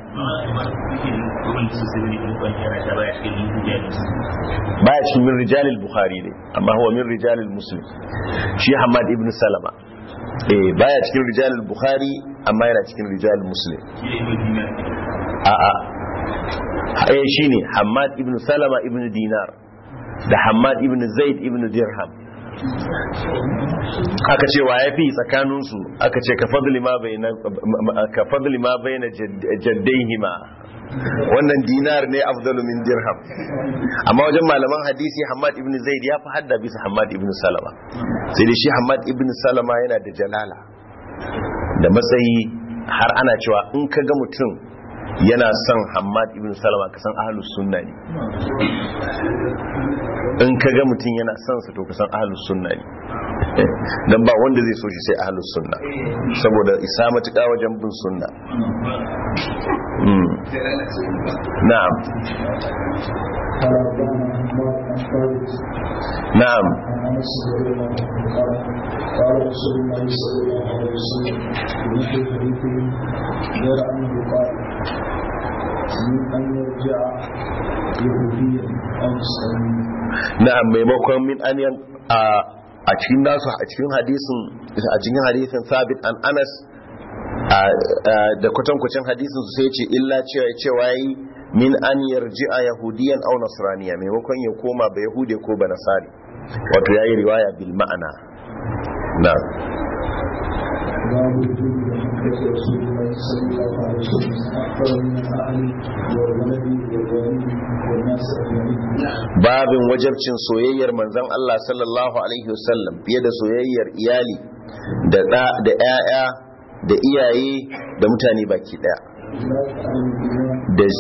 baya cikin min rijalil bukhari ne amma huwa min rijalil muslim shi hammad ibn salama eh baya cikin rijalil bukhari amma yana cikin rijalil muslim a a eh shine hammad ibn salama ibn dinar da hammad ibn zaid ibn dirham aka ce wa yafi tsakaninsu aka ce ka fadli ma bayna ka fadli ma bayna jaddaihima wannan dinar ne afdalu min dirham amma wajen malaman hadisi Hamad ibn Zaid ya fi hadda bisa Hamad ibn Salama sai dai shi Hamad ibn Salama yana da jalala da matsayi har ana cewa in ka ga mutum yana son Hamad ibn Salama ka san ahlus sunna ne in ka ga mutum yana son sa to ka san ahlus sunna ne dan ba wanda zai so shi sai ahlus sunna saboda isa matuƙa wajen bin sunna na'am قال انبانا حماد عن ثابت na'am عن انس رضي الله عنه قال قال رسول الله صلى الله عليه وسلم بنحو حديثه غير انه قال من ان يرجع يهوديا او نصرانيا na'am maimakon min an yan a a cikin nasu a cikin hadisin a cikin hadisin sabit an anas a- a- da kwatankwacin hadisin su sai ce illa cewa cewa yi min an yarji a yahudiyan au nasraniya maimakon ya koma ba yahude ko ba nasari wato yayi riwaya bil ma'ana na باب وجود محبة رسول الله صلى الله عليه وسلم أكثر من الأهل والولد والوالد والناس أجمعين babin wajabcin soyayyar manzon Allah sallallahu alaihi wasallam fiye da soyayyar iyali da da da ƴaƴa da iyaye da mutane baki daya لا تعلم بما da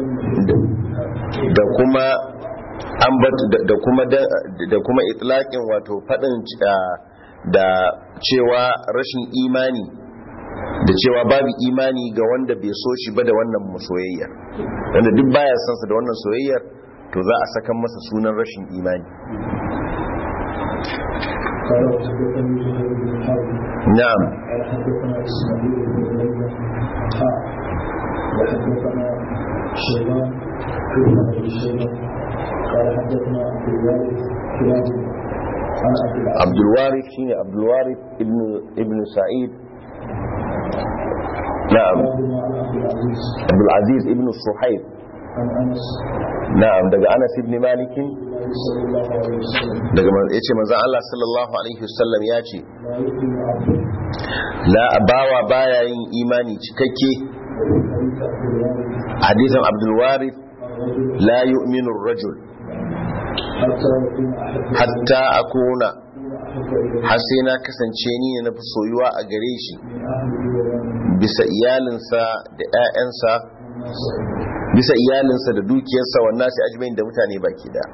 da kuma ambat da kuma da kuma itlaqin wato fadin da cewa rashin imani da cewa babu imani ga wanda bai so shi ba da wannan soyayyar wanda duk baya son sa da wannan soyayyar to za a saka masa sunan rashin imani قال وحدثني زهير بن حرب na'am قال حدثنا إسماعيل بن علي حاء وحدثنا شيبان ابن أبي شيبة قال حدثنا عبد الوارث كلاب عن أبي العاص abdul warith shine abdul warith ibn ibn sa'id na'am كلاهما عن أبي العزيز abdul aziz ibn suhaib عن أنس na'am daga anas ibn malik النبي صلى الله عليه وسلم daga man- yace manzon Allah sallallahu alaihi wasallam ya ce لا يؤمن عبد la bawa baya yin imani cikakke حديث عبد الوارث hadisin abdul warith الرجل la yu'minu ar-rajul حتى يكون أحب hatta akuna أحب إليه har sai na kasance ni ne na fi soyuwa a gare shi من أهله ومن bisa iyalinsa da 'ya'yansa الناس أجمعين bisa iyalinsa da dukiyarsa wannan sai ajmain da mutane baki da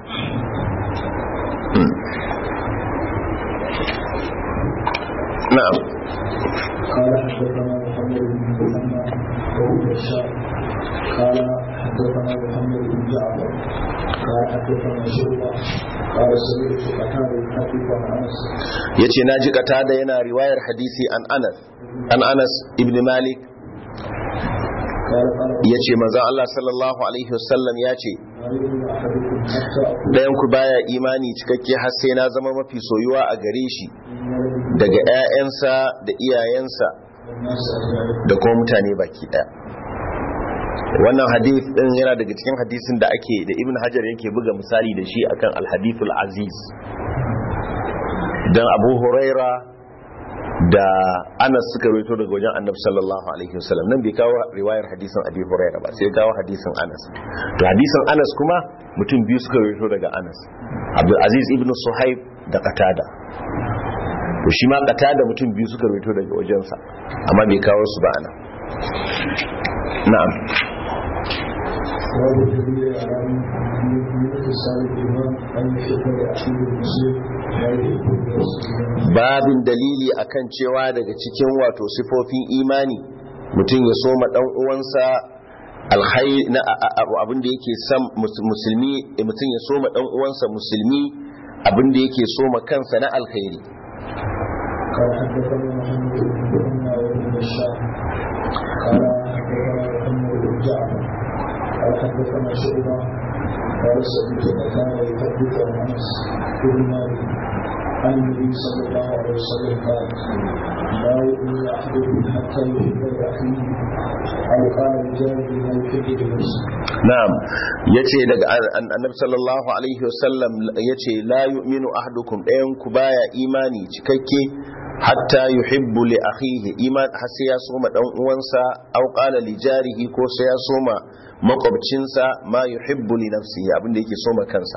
na'am قال حدثنا محمد بن محمد وهو بشار قال حدثنا محمد بن جعفر قال حدثنا شعبة قال سمعت قتادة يحدث عن انس yace naji da yana riwayar hadisi an Anas an Anas ibn Malik قال قال yace manzo Allah sallallahu alaihi wasallam yace لا يؤمن احدكم حتى اكون dayan ku baya imani cikakke har sai na zama mafi soyuwa a gare shi من ولده daga 'ya'yansa da iyayensa والناس اجمعين da kuma mutane baki daya wannan hadith din yana daga cikin hadisin da ake da ibn hajar yake buga misali da shi akan alhadithul aziz dan abu huraira da anas suka rawaito daga wajen annabi sallallahu alaihi wasallam nan bai kawo riwayar hadisin abi huraira ba sai ya kawo hadisin anas to hadisin anas kuma mutum biyu suka rawaito daga anas abdul aziz ibn suhaib da qatada to shi ma qatada mutum biyu suka rawaito daga wajensa amma bai kawo su ba anan na'am وهو الدليل على من اتصال الايمان ان يحب لاخيه المسلم ما يحب لنفسه babin dalili akan cewa daga cikin wato sifofin imani mutum ya soma dan uwansa alkhairi na abin da yake san musulmi mutum ya soma dan uwansa musulmi abin da yake soma kansa na alkhairi قال حدثنا محمد بن مهنا وابن بشار قال حدثنا محمد بن جعفر قال حدثنا شعبة قال سمعت كان يحدث عن انس بن مالك عن النبي صلى الله عليه وسلم قال لا يؤمن احدكم حتى يحب لاخيه او قال لجاره ما يحب لنفسه na'am yace daga annabi sallallahu alaihi wasallam yace la yu'minu ahadukum ɗayan ku baya imani cikakke hatta yuhibbu li akhihi iman har sai ya soma dan uwansa aw qala li jarihi ko sai ya soma makwabcinsa ma yuhibbu li nafsihi abinda yake soma kansa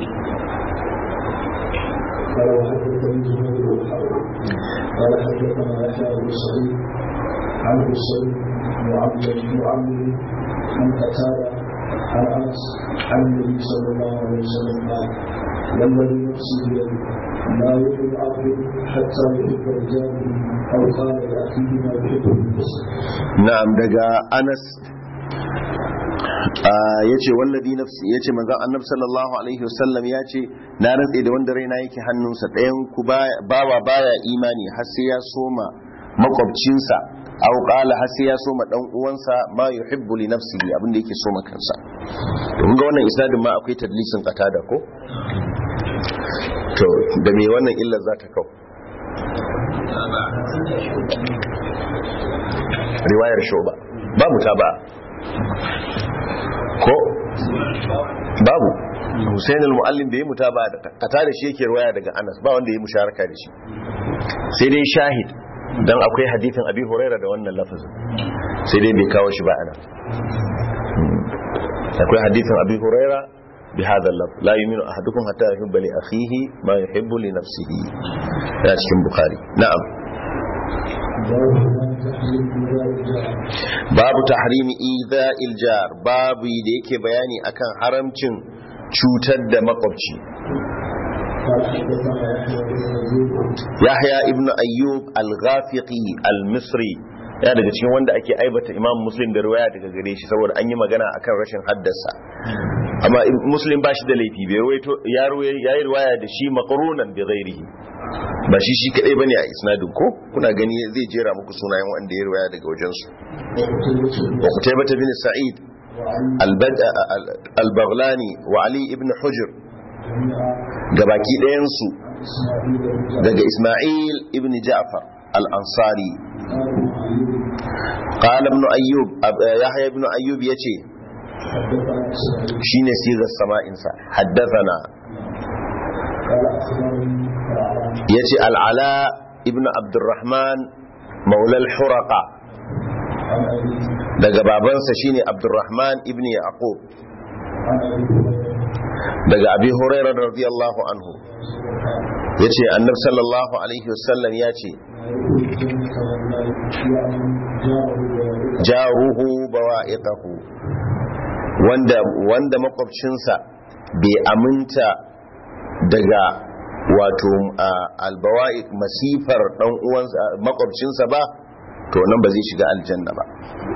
قال وحدثني زهير بن حرب قال حدثنا يحيى بن سعيد عن حسين معمر معمر عن قتاده عن انس عن النبي صلى الله عليه وسلم قال والذي نفسي بيده لا يؤمن عبد حتى يحب رجاله او قال لاخيه ما يحب لنفسه na'am daga Anas yace wallazi nafsi yace manzon annabi sallallahu alaihi wasallam yace na rantse da wanda raina yake hannunsa ɗayan ku bawa baya imani har sai ya soma makwabcinsa aw qala har sai ya soma dan uwansa ma yuhibbu li nafsihi abinda yake soma kansa to kun ga wannan isnadin ma akwai tadlisin qatada ko to da me wannan illar za ta kau riwayar shoba babu ta ba ko babu Hussein al-Muallim bai yi mutaba da kata da shi yake riwaya daga Anas ba wanda ya musharaka da shi sai dai shahid dan akwai hadithin Abi Huraira da wannan lafazin sai dai bai kawo shi ba ana akwai hadithin Abi Huraira bi hadha al la yu'minu ahadukum hatta yuhibba li akhihi ma yuhibbu li nafsihi ya cikin Bukhari na'am babu tahrimi idha iljar babu da yake bayani akan haramcin cutar da makwabci yahya ibn ayyub al-ghafiqi al-misri ya daga cikin wanda ake aibata imam muslim da riwaya daga gare shi saboda an yi magana akan rashin haddasa amma muslim ba shi da laifi bai ruwaito ya yi riwaya da shi maqrunan bi ghairihi ba shi shi kadai bane a isnadin ko kuna gani zai jera muku sunayen wanda ya riwaya daga wajen su wa kutaybah bin sa'id al-baghlani wa ali ibn hujr gabaki ɗayan su daga isma'il ibn ja'far al-ansari قال ابن أيوب يحيى ابن أيوب يتي شين سيغ السماء إنسا حدثنا يتي العلاء ابن عبد الرحمن مولى الحرقة daga babansa shine Abdurrahman ibn Yaqub daga Abi Hurairah radiyallahu anhu yace Annabi sallallahu alaihi wasallam yace jaruhu bawa'iqahu wanda wanda makwabcinsa bai aminta daga wato albawa'iq masifar dan uwansa makwabcinsa ba to nan ba zai shiga aljanna ba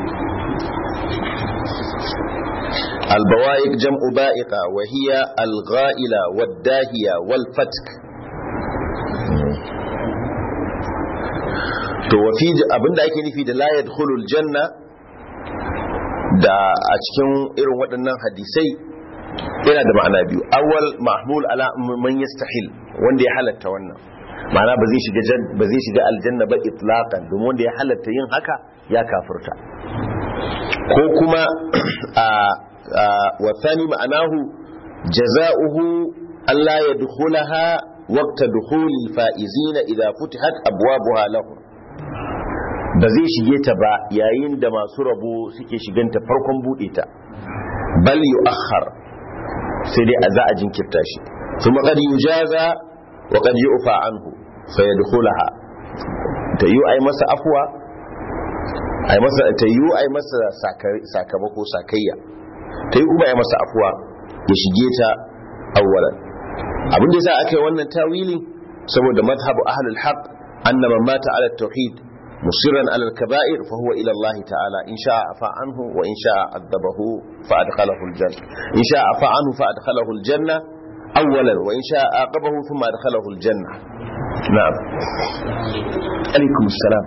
البوائق جمع بائقة وهي الغائلة والداهية والفتك to wafi abinda ake nufi da la yadkhulul janna da a cikin irin waɗannan hadisai yana da ma'ana biyu awwal mahmul ala man yastahil wanda ya halatta wannan ma'ana ba zai shiga ba zai shiga aljanna ba itlaqan domin wanda ya halatta yin haka ya kafirta ko kuma a wa thani ma'anahu jaza'uhu alla yadkhulaha waqta dukhulil fa'izina idza futihat abwabuha lahum ba zai shige ta ba yayin da masu rabo suke shiganta farkon bude ta bal yu'akhkhar sai dai a za a jinkirta shi kuma qad yujaza wa qad yu'fa anhu fa yadkhulaha ta yi ai masa afwa ai masa ta yi ai masa sakamako sakayya ta yi kuma ya masa afuwa ya shige ta awwalan abin da yasa aka yi wannan tawili saboda madhhabu ahlul haqq anna man mata ala tauhid musirran ala al-kaba'ir fa huwa ila Allah ta'ala in sha'a afa anhu wa in sha'a adabahu fa adkhalahu al-janna in sha'a afa anhu fa adkhalahu al-janna awwalan wa in sha'a aqabahu thumma adkhalahu al-janna na'am alaikum assalam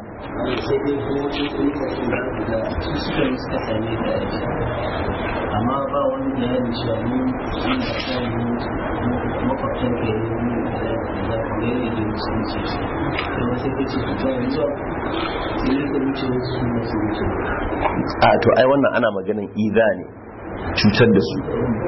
amma ba wani bayani cewa mu sun da kan makwabtan ke da kuma yadda da musulunci da wasu ke ce ta yanzu ne da wuce wasu su masu wuce a to ai wannan ana maganin iza ne cutar da su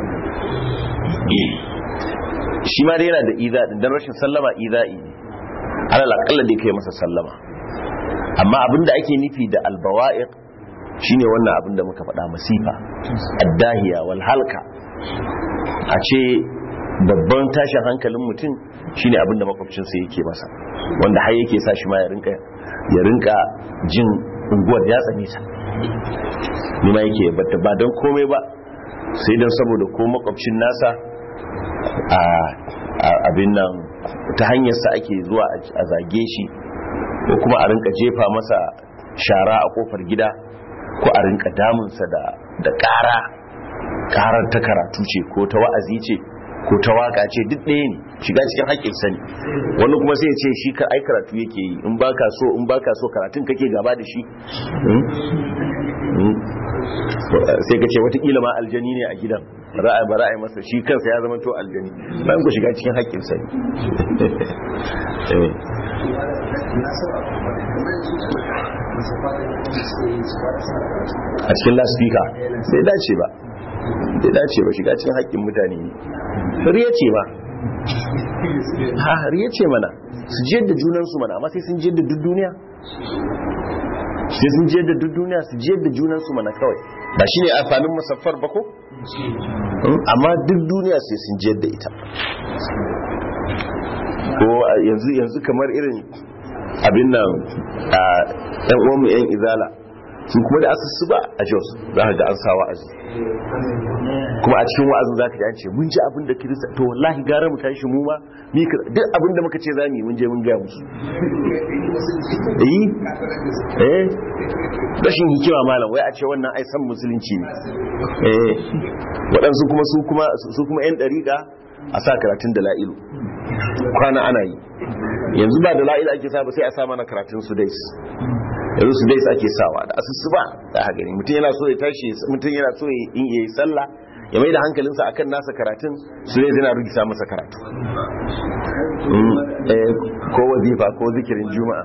shi ma dai yana da iza din dan rashin sallama iza'i ne alal aqalla dai kai masa sallama amma abinda ake nufi da albawa'iq shine wannan abinda muka faɗa masifa addahiya wal halka a ce babban tashin hankalin mutum shine abinda makwabcinsa yake masa wanda har yake sa shi ma ya rinka ya rinka jin unguwar ya tsane ta ni ma yake batta ba don komai ba sai don saboda ko makwabcin nasa a abin nan ta hanyarsa ake zuwa a zage shi ko kuma a rinka jefa masa shara a kofar gida ko a rinka damunsa da ƙara ƙarar ta karatu ce ko ta wa'azi ce ko ta waka ce duk ɗaya ne shiga cikin haƙƙin sani wani kuma sai ya ce shi ka ai karatu yake yi in baka so in baka so karatun kake gaba da shi sai ka ce watakila ma aljani ne a gidan ra'ayi ba ra'ayi masa shi kansa ya zama to aljani bayan ku shiga cikin haƙƙin sani a cikin laspika sai dace ba sai dace ba shiga cikin haƙƙin mutane ne riya ce ba ha riya ce mana su jiyar da junansu mana amma sai sun jiyar da duk duniya sai sun jiyar da duk duniya su jiyar da junansu mana kawai ba shi ne amfanin musaffar ba ko amma duk duniya sai sun jiyar da ita ko yanzu yanzu kamar irin abin nan a yan uwanmu yan izala sun kuma da asusu ba a jos za ka ga an sa wa'azi kuma a cikin wa'azin za ka ji an ce mun ji abin da kirista to wallahi gara mu tashi mu ma duk abin da muka ce za mu yi mun je mun gaya musu eh eh rashin hikima malam wai a ce wannan ai san musulunci ne eh waɗansu kuma su kuma su kuma yan dariƙa a sa karatun da la'ilu kwana ana yi yanzu ba da la'ilu ake sa ba sai a sa mana karatun su dais yanzu su dais ake sawa da asusu ba da haka ne mutum yana so ya tashi mutum yana so ya yi sallah ya mai da hankalinsa akan nasa karatun su dai zina rugisa masa karatu ko wazifa ko zikirin juma'a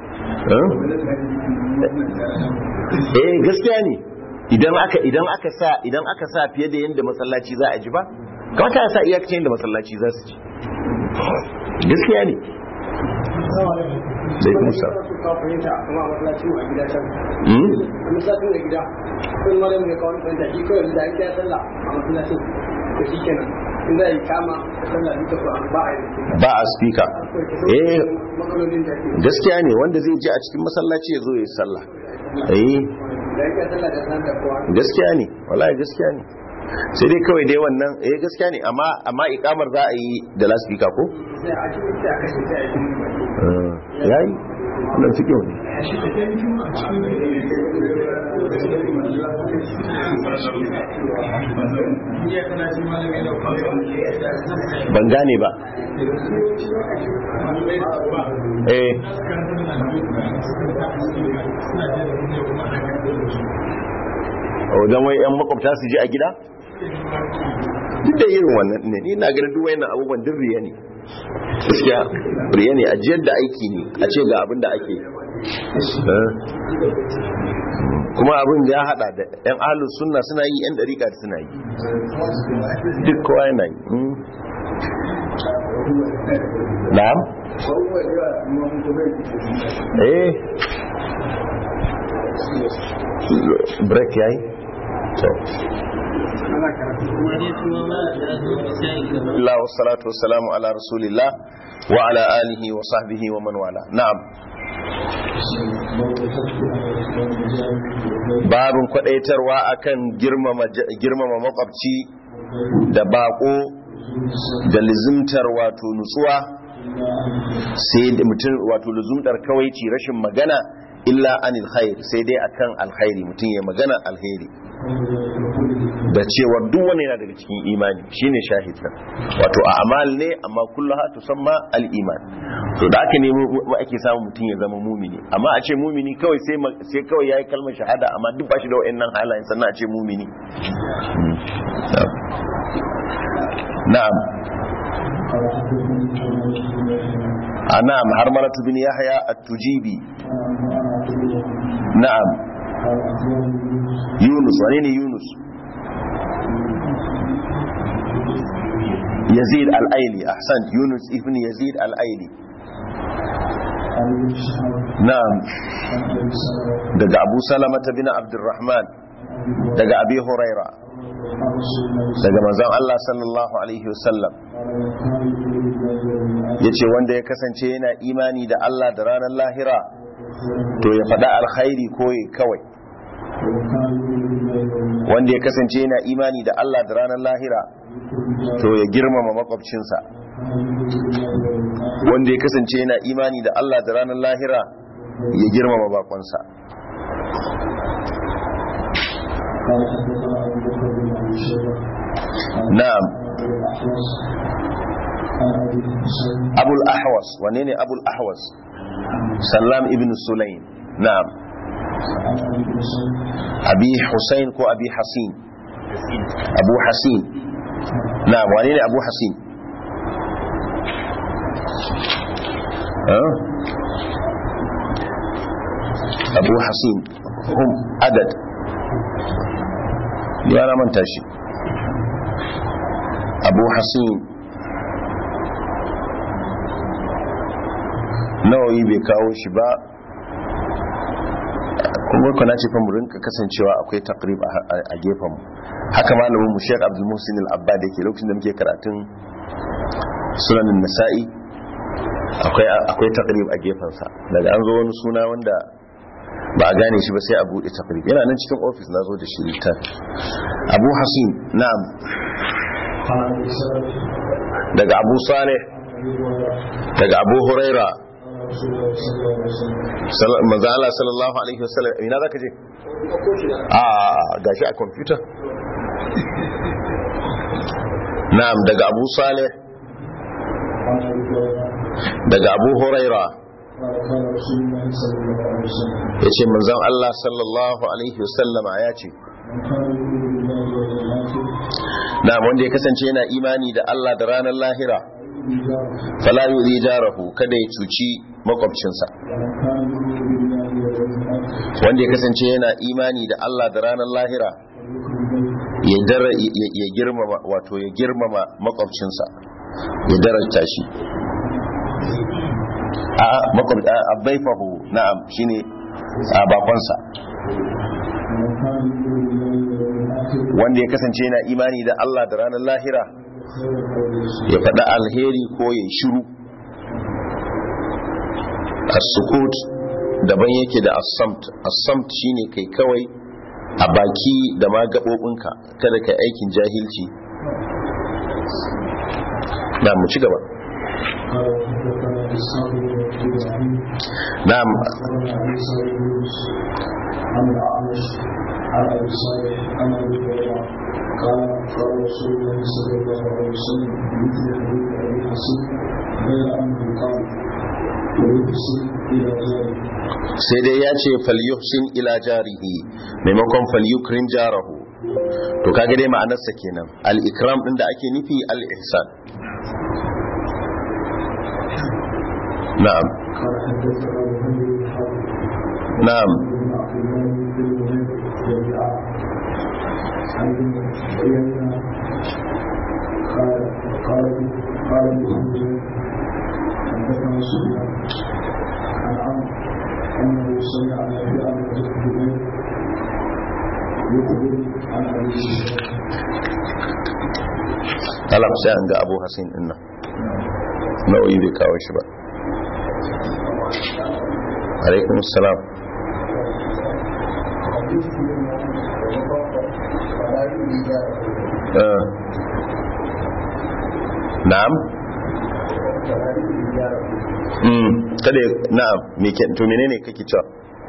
eh gaskiya ne idan aka idan aka sa idan aka sa fiye da yanda masallaci za a ji ba kamata ya sa iyakacin yanda masallaci za su ji gaskiya ne da kuma sa ba a speaker eh gaskiya ne wanda zai ji a cikin masallaci ya zo ya yi sallah eh gaskiya ne wallahi gaskiya ne sai dai kawai dai wannan eh gaskiya ne amma amma ikamar za a yi da lasfika ko yayi wannan cikin ne ban gane ba eh wajen wai 'yan makwabta su ji a gida? duk da irin wannan ne ni na ganin duwai na abubuwan duk riya ne gaskiya riya ne ajiyar da aiki ne a ce ga abin da ake kuma abin ya hada da 'yan ahalus sunna suna yi 'yan dariƙa suna yi duk kowa yana yi na'am eh break yayi so Allah wa salatu wa salamu ala rasulillah wa ala alihi wa sahbihi wa man wala na'am babin kwadaitarwa akan girmama girmama makwabci da bako da lizimtar wato nutsuwa sai da mutum wato lizimtar kawaici rashin magana illa anil khair sai dai akan alkhairi mutum ya magana alheri da cewa duk wani yana daga cikin imani shine shahid nan wato a amal ne amma kullaha tusamma al-iman to da aka nemi ake samu mutum ya zama mumini amma a ce mumini kawai sai sai kawai yayi kalmar shahada amma duk bashi da wayannan halayen sannan a ce mumini na'am na'am har malatu bin yahya at-tujibi na'am yunus wane ne yunus yazid al-aili ahsan yunus ibn yazid al-aili na'am daga abu salamata bin abdurrahman daga abi huraira daga manzon Allah sallallahu alaihi wasallam yace wanda ya kasance yana imani da Allah da ranar lahira to ya faɗa alkhairi ko ya kawai wanda ya kasance yana imani da Allah da ranar lahira to ya girmama makwabcinsa wanda ya kasance yana imani da Allah da ranar lahira ya girmama bakonsa na'am abul ahwas wane ne abul ahwas sallam ibn sulaim na'am abi husain ko abi hasin abu hasin na'am wane ne abu hasin abu hasin hum adad ya na manta shi abu hasin nawayi bai kawo shi ba kuma kuna ce fa mu rinka kasancewa akwai takrib a gefen mu haka malamin mu Sheikh Abdul Muhsin Al-Abbad yake lokacin da muke karatun sunan Nasa'i akwai akwai takrib a gefen sa daga an zo wani suna wanda ba a gane shi ba sai a bude takrib yana nan cikin office na zo da shi littafi Abu Hasin na'am daga Abu Saleh daga Abu Huraira manzo Allah sallallahu alaihi wasallam ina zaka je a gashi a computer na'am daga Abu Saleh daga Abu Huraira yace manzon Allah sallallahu alaihi wasallam ya ce na'am wanda ya kasance yana imani da Allah da ranar lahira fala yuri jarahu kada ya cuci makwabcinsa wanda ya kasance yana imani da Allah da ranar lahira ya girmama wato ya girmama makwabcinsa ya darajta shi a makwabta abaifahu na'am shine a bakonsa wanda ya kasance yana imani da Allah da ranar lahira ya faɗa alheri ko ya shiru as-sukut daban yake da as-samt as-samt shine kai kawai a baki da ma gabobinka kada kai aikin jahilci na mu ci gaba na'am عن ابي صالح عن ابي هريره قال قال رسول الله صلى الله عليه وسلم مثل حديث ابي حسين غير انه قال ويحسن الى جاره sai dai ya ce falyuhsin ila jarihi maimakon falyukrin jarahu to kaga dai ma'anarsa kenan al-ikram din da ake nufi al-ihsan na'am قال حدثنا محمد بن حاتم na'am بن عبد الله بن وهيب جميعا عن ابن عيينة قال قال قال ابن حمزة حدثنا سفيان عن عمرو انه سمع نافعا بن جبير يخبر عن ابي سفيان alam sai an ga abu hasin din nan nau'i bai kawo shi ba alaikum salam Ah. na'am mm kada ya- na'am me ke to menene kake cewa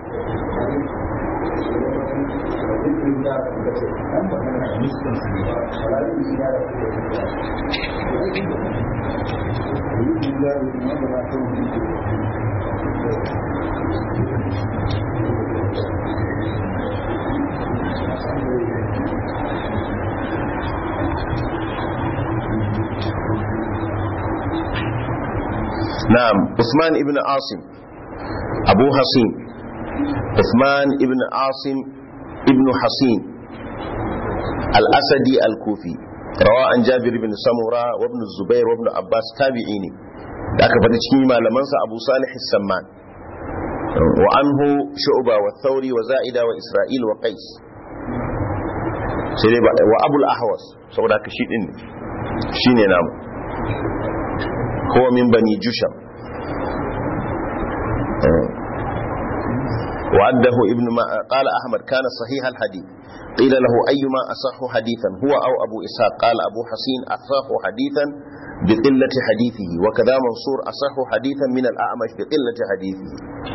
na'am Usman ibn Asim Abu Hasim Usman ibn Asim ibn Hasim al-Asadi al-Kufi rawa an Jabir ibn Samura wa ibn Zubair wa ibn Abbas tabi'i ne da aka faɗi cikin malamansa Abu Salih as-Samman wa anhu Shu'ba wa Thawri wa Za'ida wa Isra'il wa Qais sai dai ba wa Abul Ahwas saboda haka shi din ne shine namu هو من بني جشم وعده ابن ما قال أحمد كان صحيح الحديث قيل له أيما أصح حديثا هو أو أبو إسحاق قال أبو حسين أصح حديثا بقلة حديثه وكذا منصور أصح حديثا من الأعمش بقلة حديثه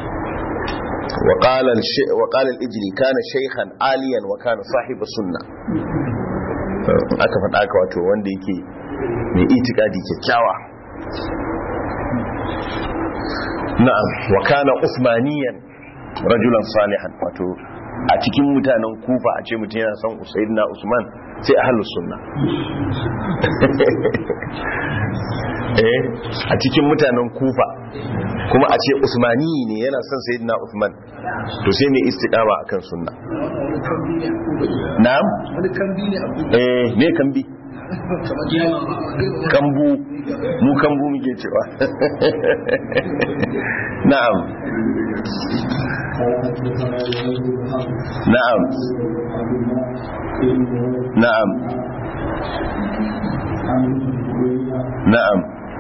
وقال الش... وقال الإجلي كان شيخا عاليا وكان صاحب السنة aka faɗa aka wato wanda yake mai itikadi kyakkyawa na'am wa kana usmaniyan rajulan salihan wato a cikin mutanen kufa a ce mutum yana son usaidina usman sai ahlus sunna eh a cikin mutanen kufa kuma a ce usmani ne yana son sayyidina usman to sai mai istiqama akan sunna na'am wani kambi ne abu eh me kambi kambu mu kambu muke cewa na'am na'am na'am na'am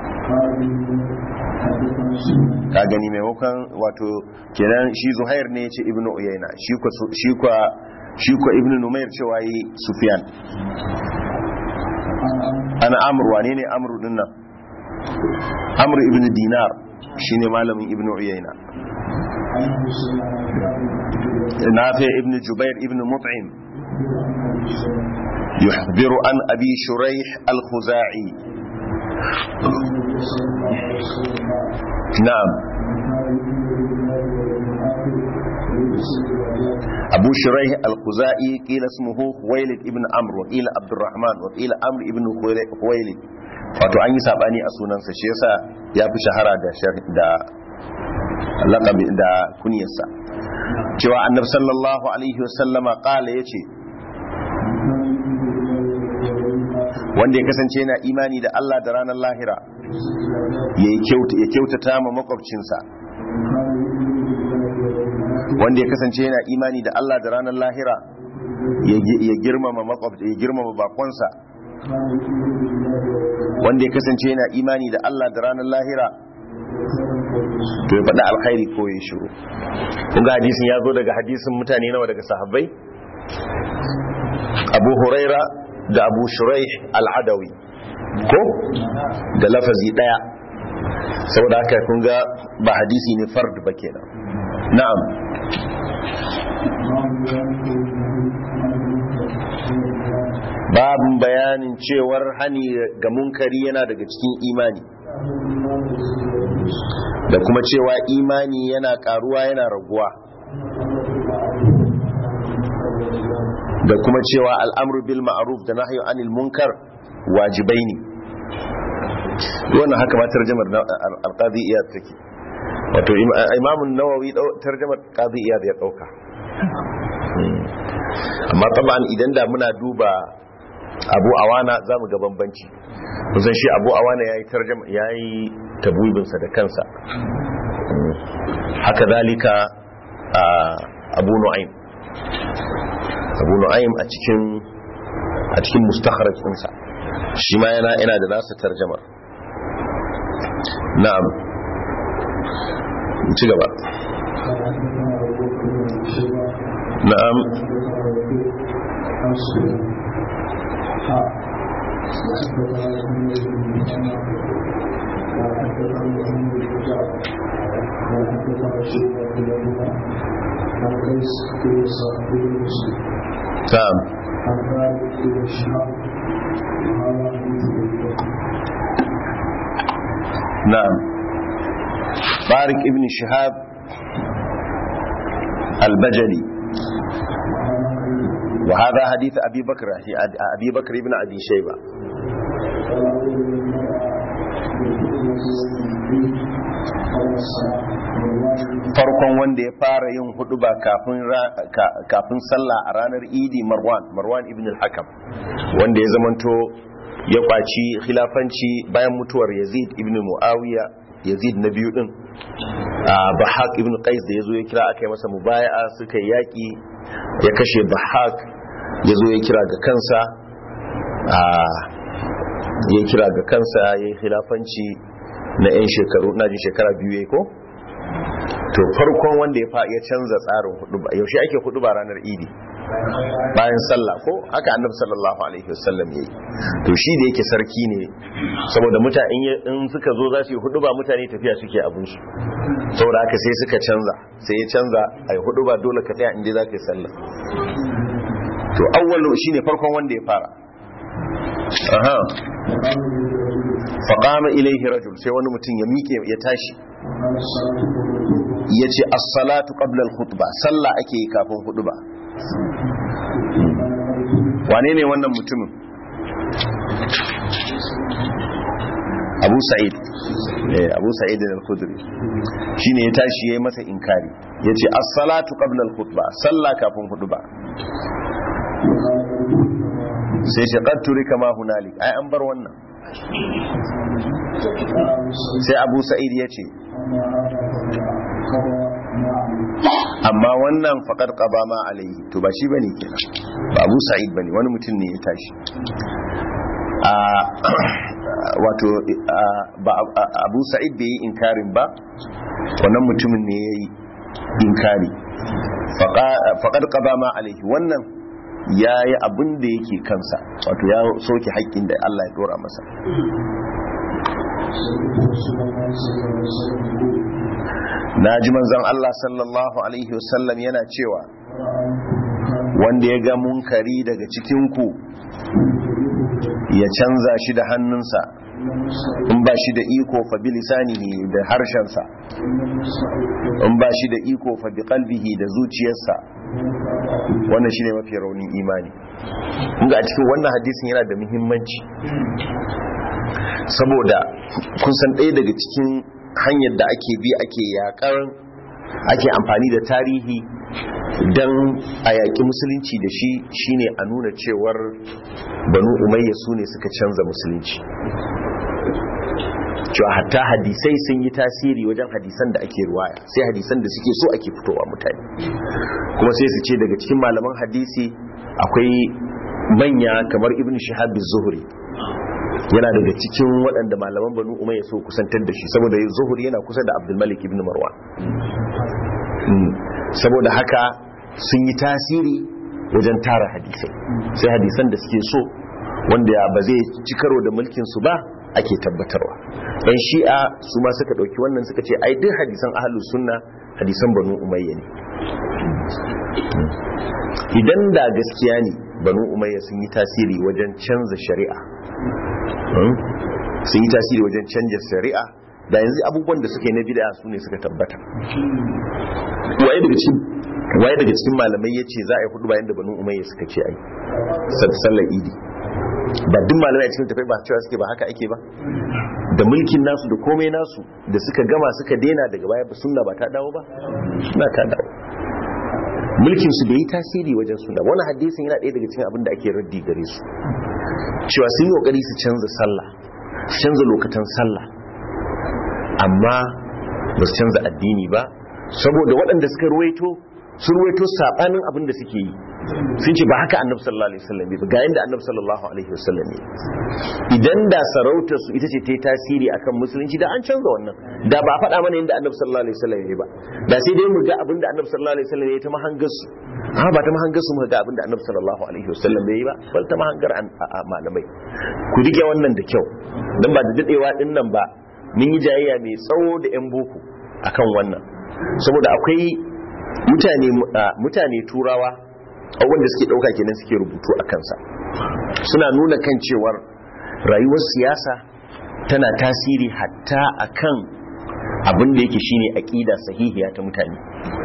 ka gani maimakon wato kenan shi zuhair ne ya ce ibnu uyayna shi kwa shi kwa shi kwa ibnu numair cewa yi sufyan ana amur wane ne amur din nan amur ibn dinar shine malamin ibn uyayna nafi ibn jubair ibn mut'im يخبر عن أبي شريح الخزاعي نعم أبو شريح الخزائي قيل اسمه خويلد ابن عمرو وقيل عبد الرحمن وقيل عمرو ابن خويلد wato an yi sabani a sunansa shi yasa ya fi shahara da da laqabi da kunyarsa cewa annabi sallallahu alaihi wasallama qala yace wanda ya kasance yana imani da Allah da ranar lahira ya kyautata ma makwabcinsa wanda ya kasance yana imani da Allah da ranar lahira ya girmama makwabta ya girmama bakonsa wanda ya kasance yana imani da Allah da ranar lahira to ya faɗi alkhairi ko ya shiru kun ga hadisin ya zo daga hadisin mutane nawa daga sahabbai abu huraira da abu shuraih al'adawi ko da lafazi ɗaya saboda haka kun ga ba hadisi ne fard ba kenan na'am babin bayanin cewar hani ga munkari yana daga cikin imani da kuma cewa imani yana karuwa yana raguwa da kuma cewa al'amru bil ma'ruf da nahyu anil munkar wajibai ne wannan haka ma tarjamar al-qadi iyad take wato imamun nawawi tarjamar qadi iyad ya dauka amma taban idan da muna duba abu awana za mu ga bambanci kusan shi abu awana ya yi tarjama ya yi tabubinsa da kansa haka zalika abu nu'aim abu nu'aim a cikin a cikin mustakharaj ɗinsa shi ma yana yana da nasa tarjamar na'am ci gaba na'am na'am نعم طارق ابن شهاب البجلي وهذا حديث أبي بكر أبي بكر ابن أبي شيبة farkon wanda ya fara yin huduba kafin sallah a ranar idi marwan marwan ibn al-hakam wanda ya zamanto ya kwaci khilafanci bayan mutuwar yazid ibn muawiya yazid na biyu din bahak ibn qais da yazo ya kira aka yi masa mubaya'a suka yi yaki ya kashe bahak yazo ya kira ga kansa ya kira ga kansa ya yi khilafanci na 'yan shekaru na jin shekara biyu ya ko to farkon wanda ya canza tsarin hudu ba yaushe ake hudu ba ranar idi bayan sallah ko haka annabi sallallahu alaihi wasallam yayi to shi da yake sarki ne saboda mutane in suka zo za su yi hudu ba mutane tafiya suke abun su saboda haka sai suka canza sai ya canza ai hudu ba dole ka tsaya inda za ka yi sallah to awwalu shine farkon wanda ya fara aha faqama ilaihi rajul sai wani mutum ya miƙe ya tashi ya ce as-salatu qabla al-khutbah sallah ake yi kafin khutba wane ne wannan mutumin abu sa'id eh abu sa'id al-khudri shine ya tashi yayi masa inkari yace as-salatu qabla al-khutbah sallah kafin khutba sai shi qad turika ma hunalik ai an bar wannan sai abu sa'id yace amma wannan faƙar ƙaba ma alayhi to ba shi bane kenan ba abu sa'id bane wani mutum ne ya tashi wato abu sa'id bai yi inkarin ba wannan mutumin ne ya yi inkari faƙar ƙaba ma alayhi wannan ya yi abin da yake kansa wato ya soke haƙƙin da Allah ya dora masa na ji manzon Allah sallallahu alaihi wasallam yana cewa wanda ya ga munkari daga cikinku ya canza shi da hannunsa in ba shi da iko fa bi lisanihi da harshensa in ba shi da iko fa bi qalbihi da zuciyarsa wannan shine mafi raunin imani inga a cikin wannan hadisin yana da muhimmanci saboda kun san ɗaya daga cikin hanyar da ake bi ake yakar ake amfani da tarihi don a yaƙi musulunci da shi shine a nuna cewar banu umayya su ne suka canza musulunci cewa hatta hadisai sun yi tasiri wajen hadisan da ake ruwaya sai hadisan da suke so ake fitowa mutane kuma sai su ce daga cikin malaman hadisi akwai manya kamar ibn shihab zuhri yana daga cikin waɗanda malaman banu umayya so kusantar da shi saboda zuhri yana kusa da abdulmalik ibn marwan saboda haka sun yi tasiri wajen tara hadisai sai hadisan da suke so wanda ba zai ci karo da mulkin su ba ake tabbatarwa yan shi'a su ma suka ɗauki wannan suka ce ai duk hadisan ahlus sunna hadisan banu umayya ne idan da gaskiya ne banu umayya sun yi tasiri wajen canza shari'a sun yi tasiri wajen canja shari'a da yanzu abubuwan da suke na bid'a su ne suka tabbata waye daga cikin waye daga cikin malamai yace za a yi hudu bayan da banu umayya suka ce ai sallar idi ba duk malamai a cikin tafai ba cewa suke ba haka ake ba da mulkin nasu da komai nasu da suka gama suka dena daga baya ba sunna ba ta dawo ba sunna ta dawo mulkin su bai yi tasiri wajen sunna wani hadisin yana ɗaya daga cikin abin da ake raddi gare su cewa sun yi kokari su canza sallah su canza lokacin sallah amma ba su canza addini ba saboda waɗanda suka ruwaito sun ruwaito sabanin abin da suke yi sun ce ba haka annabi sallallahu alaihi wasallam ba ga yanda annabi sallallahu alaihi wasallam ne idan da sarautar su ita ce ta yi tasiri akan musulunci da an canza wannan da ba a faɗa mana yadda annabi sallallahu alaihi wasallam ya ba da sai dai mu ga abin da annabi sallallahu alaihi wasallam ya ta mahangar su amma ba ta mahangar su muka ga abinda annabi sallallahu alaihi wasallam bai yi ba bal ta mahangar malamai ku rike wannan da kyau dan ba da dadewa din nan ba mun yi jayayya mai tsawo da yan boko akan wannan saboda akwai mutane mutane turawa abubuwan da suke dauka kenan suke rubutu a kansa suna nuna kan cewar rayuwar siyasa tana tasiri hatta akan abin da yake shine aqida sahihiya ta mutane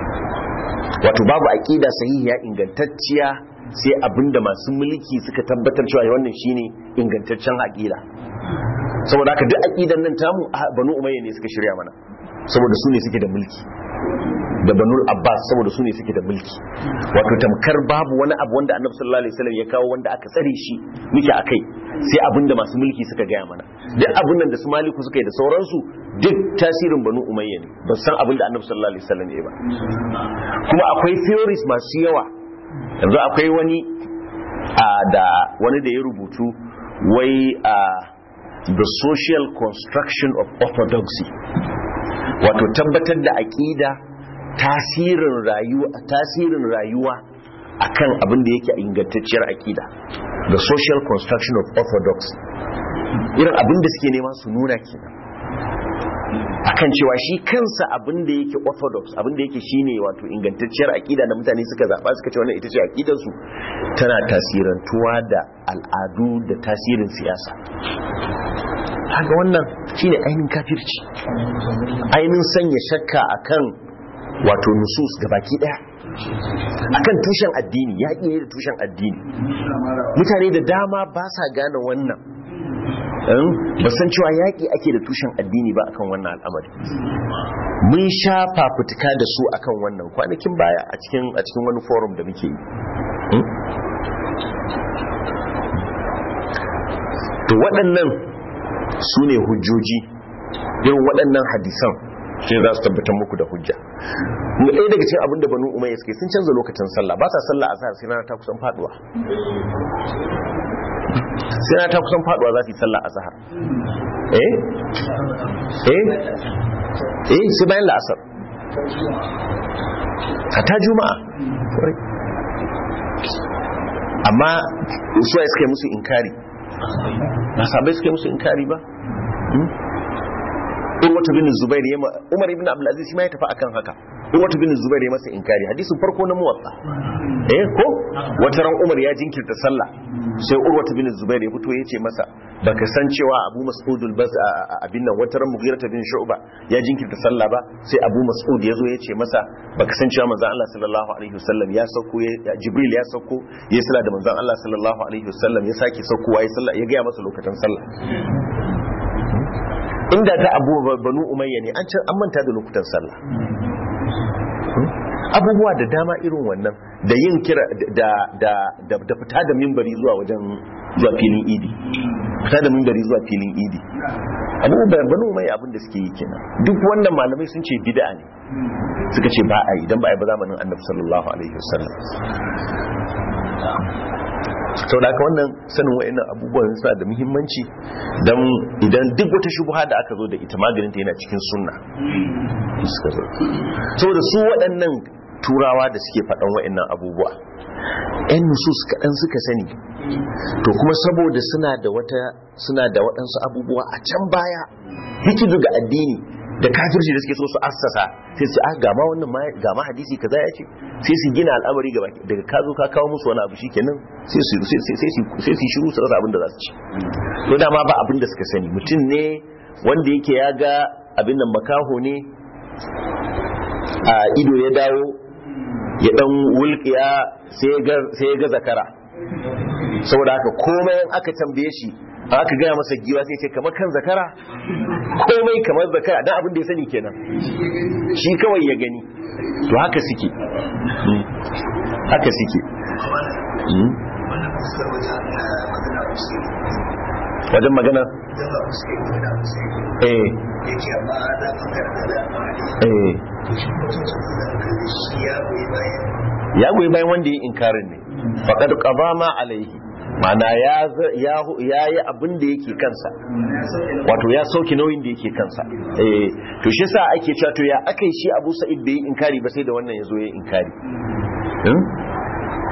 wato babu aqida sahihiya ingantacciya sai abinda masu mulki suka tabbatar cewa wannan shine ingantaccen aqida saboda haka duk aqidan nan tamu banu umayya ne suka shirya mana saboda su ne suke da mulki da banul abbas saboda su ne suke da mulki wato tamkar babu wani abu wanda annabi sallallahu alaihi wasallam ya kawo wanda aka tsare shi muke akai sai abinda masu mulki suka gaya mana duk abin nan da su maliku suka yi da sauransu duk tasirin banu umayya ne ba san abinda annabi sallallahu alaihi wasallam ya ba kuma akwai theories masu yawa yanzu akwai wani da wani da ya rubutu wai a the social construction of orthodoxy wato tabbatar da aƙida tasirin rayuwa tasirin rayuwa akan abin da yake ingantacciyar aƙida the social construction of orthodoxy irin abin da suke nema su nuna kenan akan cewa shi kansa abin da yake orthodox abin da yake shine wato ingantacciyar aƙida da mutane suka zaɓa suka ce wannan ita ce aƙidarsu tana tasirantuwa da al'adu da tasirin siyasa haka wannan shine ainihin kafirci ainihin sanya shakka akan wato nusus baki daya akan tushen addini yaƙi ne da tushen addini mutane da dama ba sa gane wannan ba san cewa yaƙi ake da tushen addini ba akan wannan al'amari mun sha fafutuka da su akan wannan kwanakin baya a cikin a cikin wani forum da muke yi to waɗannan su ne hujjoji irin waɗannan hadisan shi za su tabbatar muku da hujja ɗaya daga cikin abinda banu umayya suke sun canza lokacin sallah ba sa sallah a zahar sai rana ta kusan faduwa sai rana ta kusan faduwa za su yi sallah a zahar eh eh eh sai bayan la'asar ta juma'a amma suwa suka yi musu inkari ba sabai suka yi musu inkari ba urwatu bin zubair ya umar ibn abdul aziz shi ma ya tafi akan haka urwatu bin zubair ya masa inkari hadisin farko na muwatta eh ko wata ran umar ya jinkirta sallah sai urwatu bin zubair ya fito ya ce masa baka san cewa abu mas'ud al-bas abin nan wata ran mughirah bin shu'ba ya jinkirta sallah ba sai abu mas'ud ya zo ya ce masa baka san cewa manzon Allah sallallahu alaihi wasallam ya sauko jibril ya sauko ya sallah da manzon Allah sallallahu alaihi wasallam ya sake saukowa ya sallah ya ga masa lokacin sallah inda ta abu banu umayya ne an can an manta da lokutan sallah abubuwa da dama irin wannan da yin kira da da da da fita da mimbari zuwa wajen zuwa filin idi fita da mimbari zuwa filin idi abubuwan banu umayya abin da suke yi kenan duk wannan malamai sun ce bid'a ne suka ce ba a yi dan ba a yi ba zamanin annabi sallallahu alaihi wasallam sau da aka wannan sanin wa'annan abubuwan suna da muhimmanci don idan duk wata shubuha da aka zo da ita maganinta yana cikin sunna suka zo saboda su waɗannan turawa da suke faɗan wa'annan abubuwa yan nusus kaɗan suka sani to kuma saboda suna da wata suna da waɗansu abubuwa a can baya hikidu ga addini da kafirci da suke so su assasa sai su a gama wannan gama hadisi kaza ya ce sai su gina al'amari gaba daga ka zo ka kawo musu wani abu shikenan sai su sai su shiru su rasa abin da za su ci to dama ba abin da suka sani mutum ne wanda yake ya ga abin nan makaho ne a ido ya dawo ya dan wulkiya sai ya ga zakara saboda haka komai aka tambaye shi aka gaya masa giwa sai ce kamar kan zakara komai kamar zakara dan abin da ya sani kenan shi kawai ya gani to haka suke haka suke wajen magana eh eh ya goyi bayan wanda ya inkarin ne faƙad ƙaba ma alaihi mana ya yi abin da yake kansa wato ya sauki nauyin da yake kansa to shi sa ake cewa to ya aka yi shi abu sa'id bai yi inkari ba sai da wannan ya zo ya inkari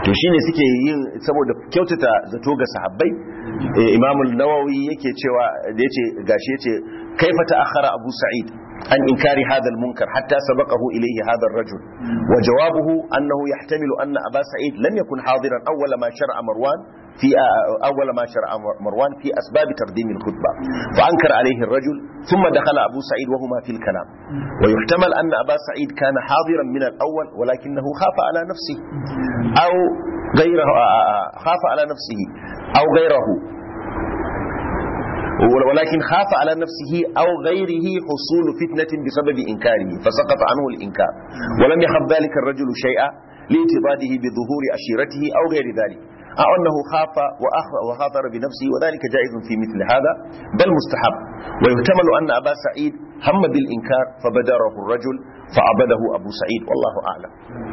to shine suke yin saboda kyautata zato ga sahabbai imam nawawi yake cewa da yace gashi yace kaifa ta'akhkhara abu sa'id an inkari hadha al-munkar hatta sabaqahu ilayhi hadha ar-rajul wa jawabuhu annahu yahtamilu anna aba sa'id lam yakun hadiran awwal ma shar'a marwan في أول ما شرع مروان في أسباب تقديم الخطبة فأنكر عليه الرجل ثم دخل أبو سعيد وهما في الكلام ويحتمل أن أبا سعيد كان حاضرا من الأول ولكنه خاف على نفسه أو غيره خاف على نفسه أو غيره ولكن خاف على نفسه أو غيره حصول فتنة بسبب إنكاره فسقط عنه الإنكار ولم يخف ذلك الرجل شيئا لاعتقاده بظهور أشيرته أو غير ذلك أو أنه خاف وخاطر بنفسه وذلك جائز في مثل هذا بل مستحب ويحتمل أن أبا سعيد هم بالإنكار فبدره الرجل فعبده أبو سعيد والله أعلم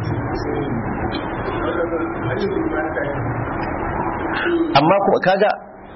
أما كذا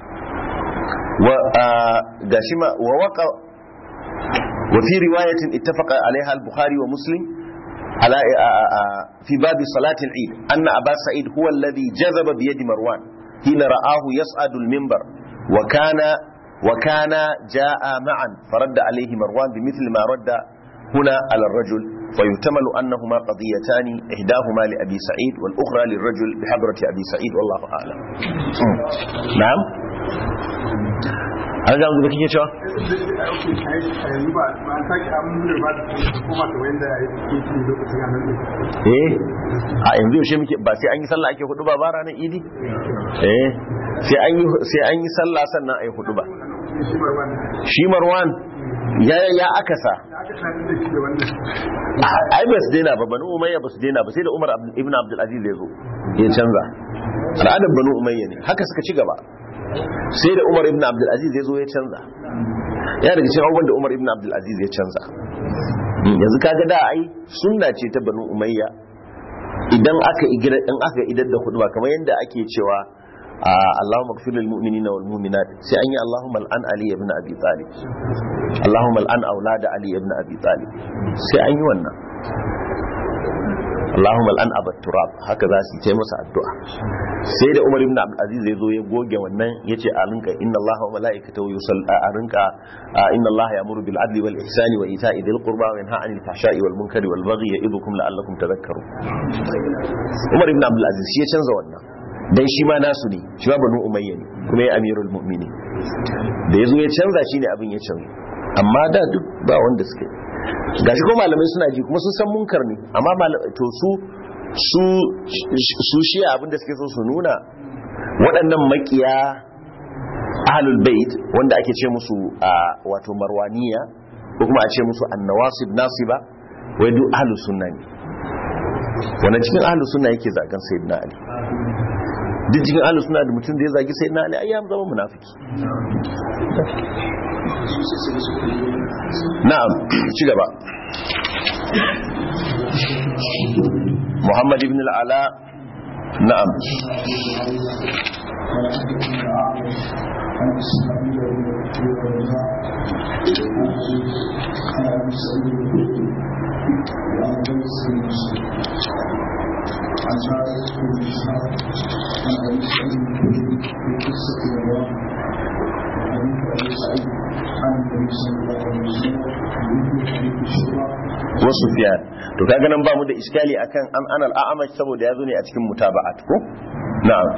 وقاشمة ووقع وفي رواية اتفق عليها البخاري ومسلم على في باب صلاة العيد أن أبا سعيد هو الذي جذب بيد مروان حين رآه يصعد المنبر وكان وكان جاء معا فرد عليه مروان بمثل ما رد هنا على الرجل ويحتمل أنهما قضيتان إحداهما لأبي سعيد والأخرى للرجل بحضرة أبي سعيد والله أعلم نعم an ga da kike cewa eh a yanzu yaushe muke ba sai an yi sallah ake hudu ba ba ranar idi eh sai an yi sai an yi sallah sannan ayi hudu ba shi marwan ya ya akasa ai ba su daina ba banu umayya ba su daina ba sai da umar ibn abdul aziz ya zo ya canza al'adar banu umayya ne haka suka ci gaba sai da umar ibn abdulaziz ya zo ya canza ya daga cikin abubuwan da umar ibn abdulaziz ya canza yanzu kaga da ai sunna ce ta banu umayya idan aka igira in aka idar da hudu kamar yadda ake cewa Allahumma ighfir lil mu'minina wal mu'minat sai an yi Allahumma al'an Ali ibn Abi Talib Allahumma al'an aulada Ali ibn Abi Talib sai an yi wannan Allahumma al'an abat turab haka za su yi masa addu'a sai da Umar ibn Abdul Aziz ya zo ya goge wannan yace a rinka inna Allaha wa mala'ikatahu yusalla a rinka inna Allaha ya'muru bil adli wal ihsani wa ita'i dhil qurba wa yanha 'anil fahsha'i wal munkari wal baghi ya'idukum la'allakum tadhakkarun Umar ibn Abdul Aziz shi ya canza wannan dan shi ma nasu ne shi ma banu umayya ne kuma ya amirul mu'minin da yazo ya canza shi ne abin ya canza amma da duk ba wanda suke gashi ko malamai suna ji kuma sun san munkar ne amma to su su su shi abinda suke so su nuna waɗannan makiya ahlul bait wanda ake ce musu wato marwaniya ko kuma a ce musu annawasib nasiba wai duk ahlus sunna ne wannan cikin ahlus sunna yake zagan sayyidina ali duk cikin ahlus sunna da mutum da ya zagi sayyidina ali ayyam zama munafiki na'am ci gaba محمد بن العلاء نعم عن جابر بن اسحاق عن ابي سعيد في قصه الرواح حديث ابي سعيد عن النبي صلى الله عليه وسلم بمثل حديث الشورى wa Sufyan to kaga nan ba mu da iskali akan an anal a'amash saboda yazo ne a cikin mutaba'at ko na'am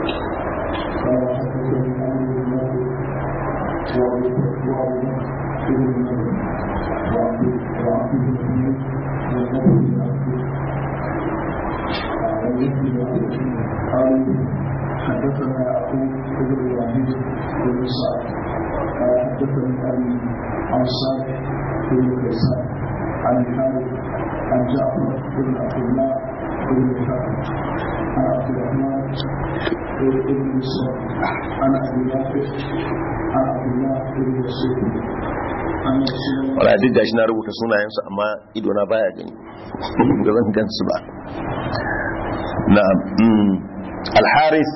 حدثنا يعقوب بن ابراهيم بن سعد حدثني ابي عن صالح بن كيسان عن الحارث عن جعفر بن عبد الله بن الحارث عن عبد الرحمن بن مسعود عن ابي نافع عن عبد الله بن مسعود عن رسول الله wala duk gashi na rubuta sunayensu amma ido na baya gani ga zan gansu ba na'am al-haris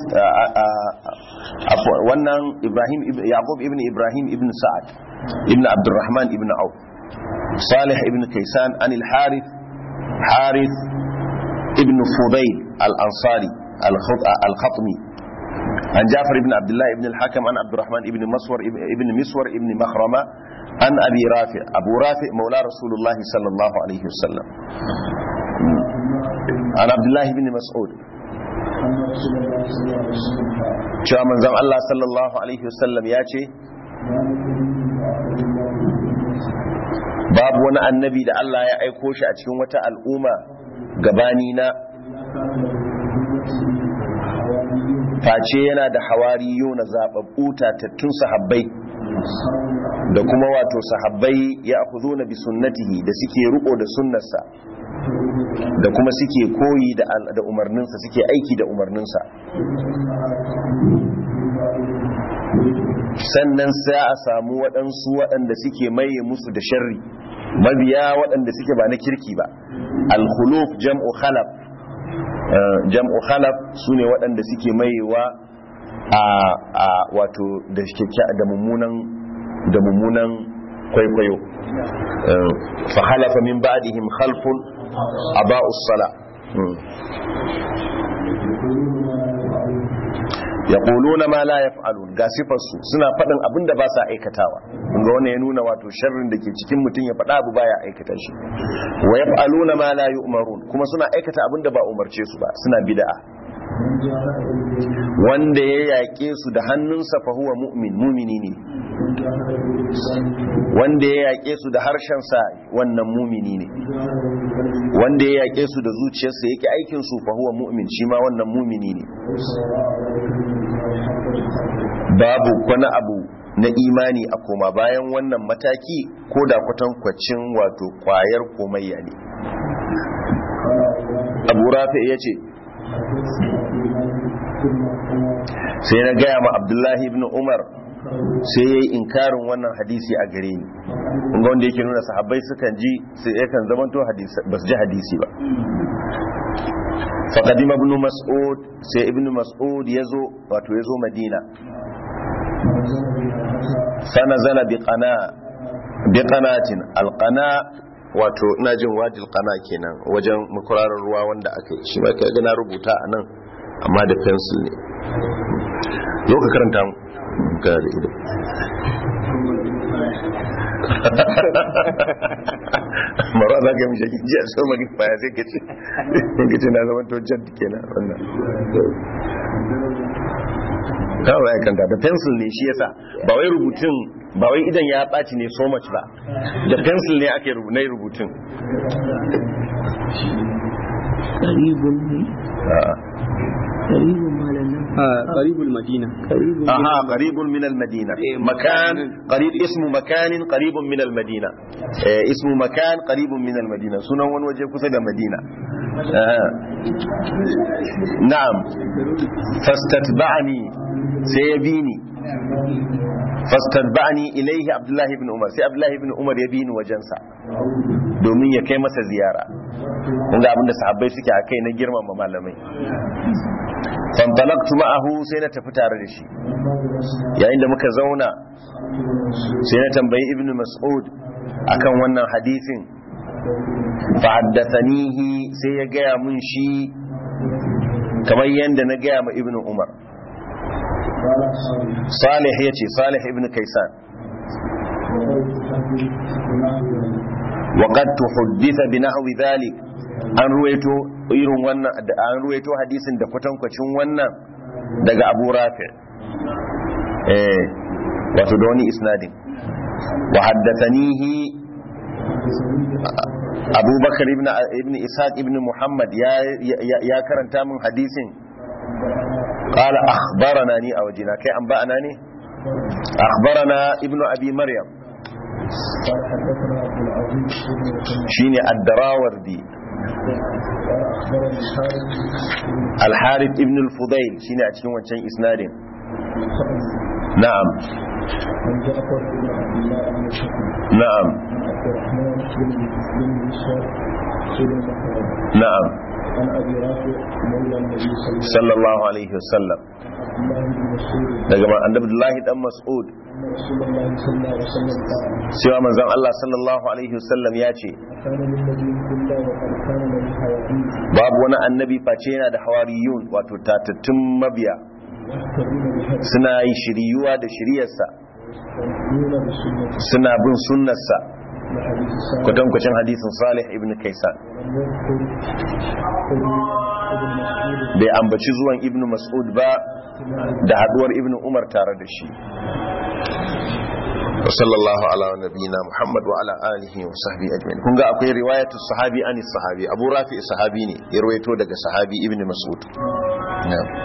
wannan ibrahim yaqub ibn ibrahim ibn sa'ad ibn abdurrahman ibn auf صالح ابن كيسان عن الحارث حارث ابن فضيل الأنصاري al-khatmi عن جعفر بن عبد الله بن الحكم عن عبد الرحمن بن مسور ابن مسور ابن مخرمة عن أبي رافع أبو رافع مولى رسول الله صلى الله عليه وسلم عن عبد الله بن مسعود أن رسول الله صلى الله عليه وسلم قال cewa manzon Allah sallallahu alaihi wasallam ya ce ما نكون من أحد الله babu wani annabi da Allah ya aiko shi a cikin wata al'umma gabani na face yana da hawariyu na zababbu tattun sahabbai da kuma wato sahabbai ya na bi sunnatihi da suke riko da sunnarsa da kuma suke koyi da al- da umarninsa suke aiki da umarninsa sannan sai a samu waɗansu waɗanda suke maye musu da sharri mabiya waɗanda suke ba na kirki ba al-khuluf jam'u khalaf eh, jam'u khalaf sune waɗanda suke mayewa a a wato da kyakkya da mummunan da mummunan kwaikwayo Eh, fa khalafa min ba'dihim khalfun aba'us sala Hmm. yaquluna ma la yaf'alun ga sifarsu suna faɗin abin da ba sa aikatawa kunga wannan ya nuna wato sharrin da ke cikin mutum ya faɗa abu baya aikata shi wa yaf'aluna ma la yu'marun kuma suna aikata abin da ba umarce su ba suna bid'a wanda ya yaƙe su da hannunsa fa huwa mu'min mumini ne wanda ya yaƙe su da harshensa wannan mumini ne wanda ya yaƙe su da zuciyarsa yake aikin su fa huwa mu'min shi ma wannan mumini ne babu wani abu na imani a koma bayan wannan mataki ko da kwatankwacin wato kwayar komayya ne abu rafi ya ce sai na gaya ma abdullahi ibn umar sai ya yi inkarin wannan hadisi a gare ni ga wanda yake nuna sahabbai sukan ji sai yakan zamanto ba su ji hadisi ba faƙadim ibn mas'ud sai ibn mas'ud ya zo wato ya zo madina fanazala bi qanatin alqana wato ina jin wajil qana kenan wajen makurarar ruwa wanda aka yi shi ma kai na rubuta a nan amma da pencil ne zo ka karanta mu ga da ido mara za ka yi mishi ji a so magi baya sai ka ce ka ce na zama to jan kenan wannan kawai ya kanta da pencil ne shi yasa ba wai rubutun ba wai idan ya ɓaci ne so much ba da pencil ne ake na rubutun qaribun ne qaribun malam nan قريب المدينة qaribun aha qaribun min al-madina makan qarib ismu makanin qaribun min al-madina eh ismu makan qaribun min al-madina sunan wani waje kusa da madina Ah. na'am fastatba'ani sai ya bi ni fastatba'ani ilaihi abdullahi ibn umar sai abdullahi ibn umar ya bi ni wajensa domin ya kai masa ziyara kun ga abinda sahabbai suke a kai na girmama malamai fantalaktu ma'ahu sai na tafi tare da shi yayin da muka zauna sai na tambayi ibn mas'ud akan wannan hadisin fa'addathanihi sai ya gaya mun shi kamar yadda na gaya ma ibn umar salih ya ce salih ibn kaisan وقد تحدث بنحو ذلك an ruwaito irin wannan an ruwaito hadisin da kwatankwacin wannan daga Abu Rafi eh wato da wani isnadin wa haddathanihi Abu Bakar ibn ibn Ishaq ibn Muhammad ya ya karanta min hadisin qala akhbarana ni a wajina kai an ba'ana ne akhbarana ibnu abi maryam shine ad-darawardi al-harith ibn al-fudayl shine a cikin wancan isnadin na'am na'am na'am عن ابي رافع مولى النبي صلى الله sallallahu alaihi wasallam عليه وسلم daga ma- annabi Abdullahi dan Mas'ud ان أن رسول الله صلى الله عليه وسلم قال cewa manzon Allah sallallahu alaihi wasallam ya ce كان للنبي كله وقد كان له حواديث babu wani annabi face yana da hawariyun wato tatattun mabiya يهتدون بهدي suna yi shiriyuwa da shiriyarsa ويؤمنون بسنته suna bin sunnarsa لحديث الصالح kwatankwacin hadisin salih ibn kaisan ولم يذكر ابن مسعود bai ambaci zuwan ibn mas'ud ba da haduwar ibn umar tare da shi wa sallallahu ala nabiyina muhammad wa ala alihi wa sahbihi ajma'in kun ga akwai riwayatu sahabi anis sahabi abu rafi sahabi ne ya rawaito daga sahabi ibn mas'ud na'am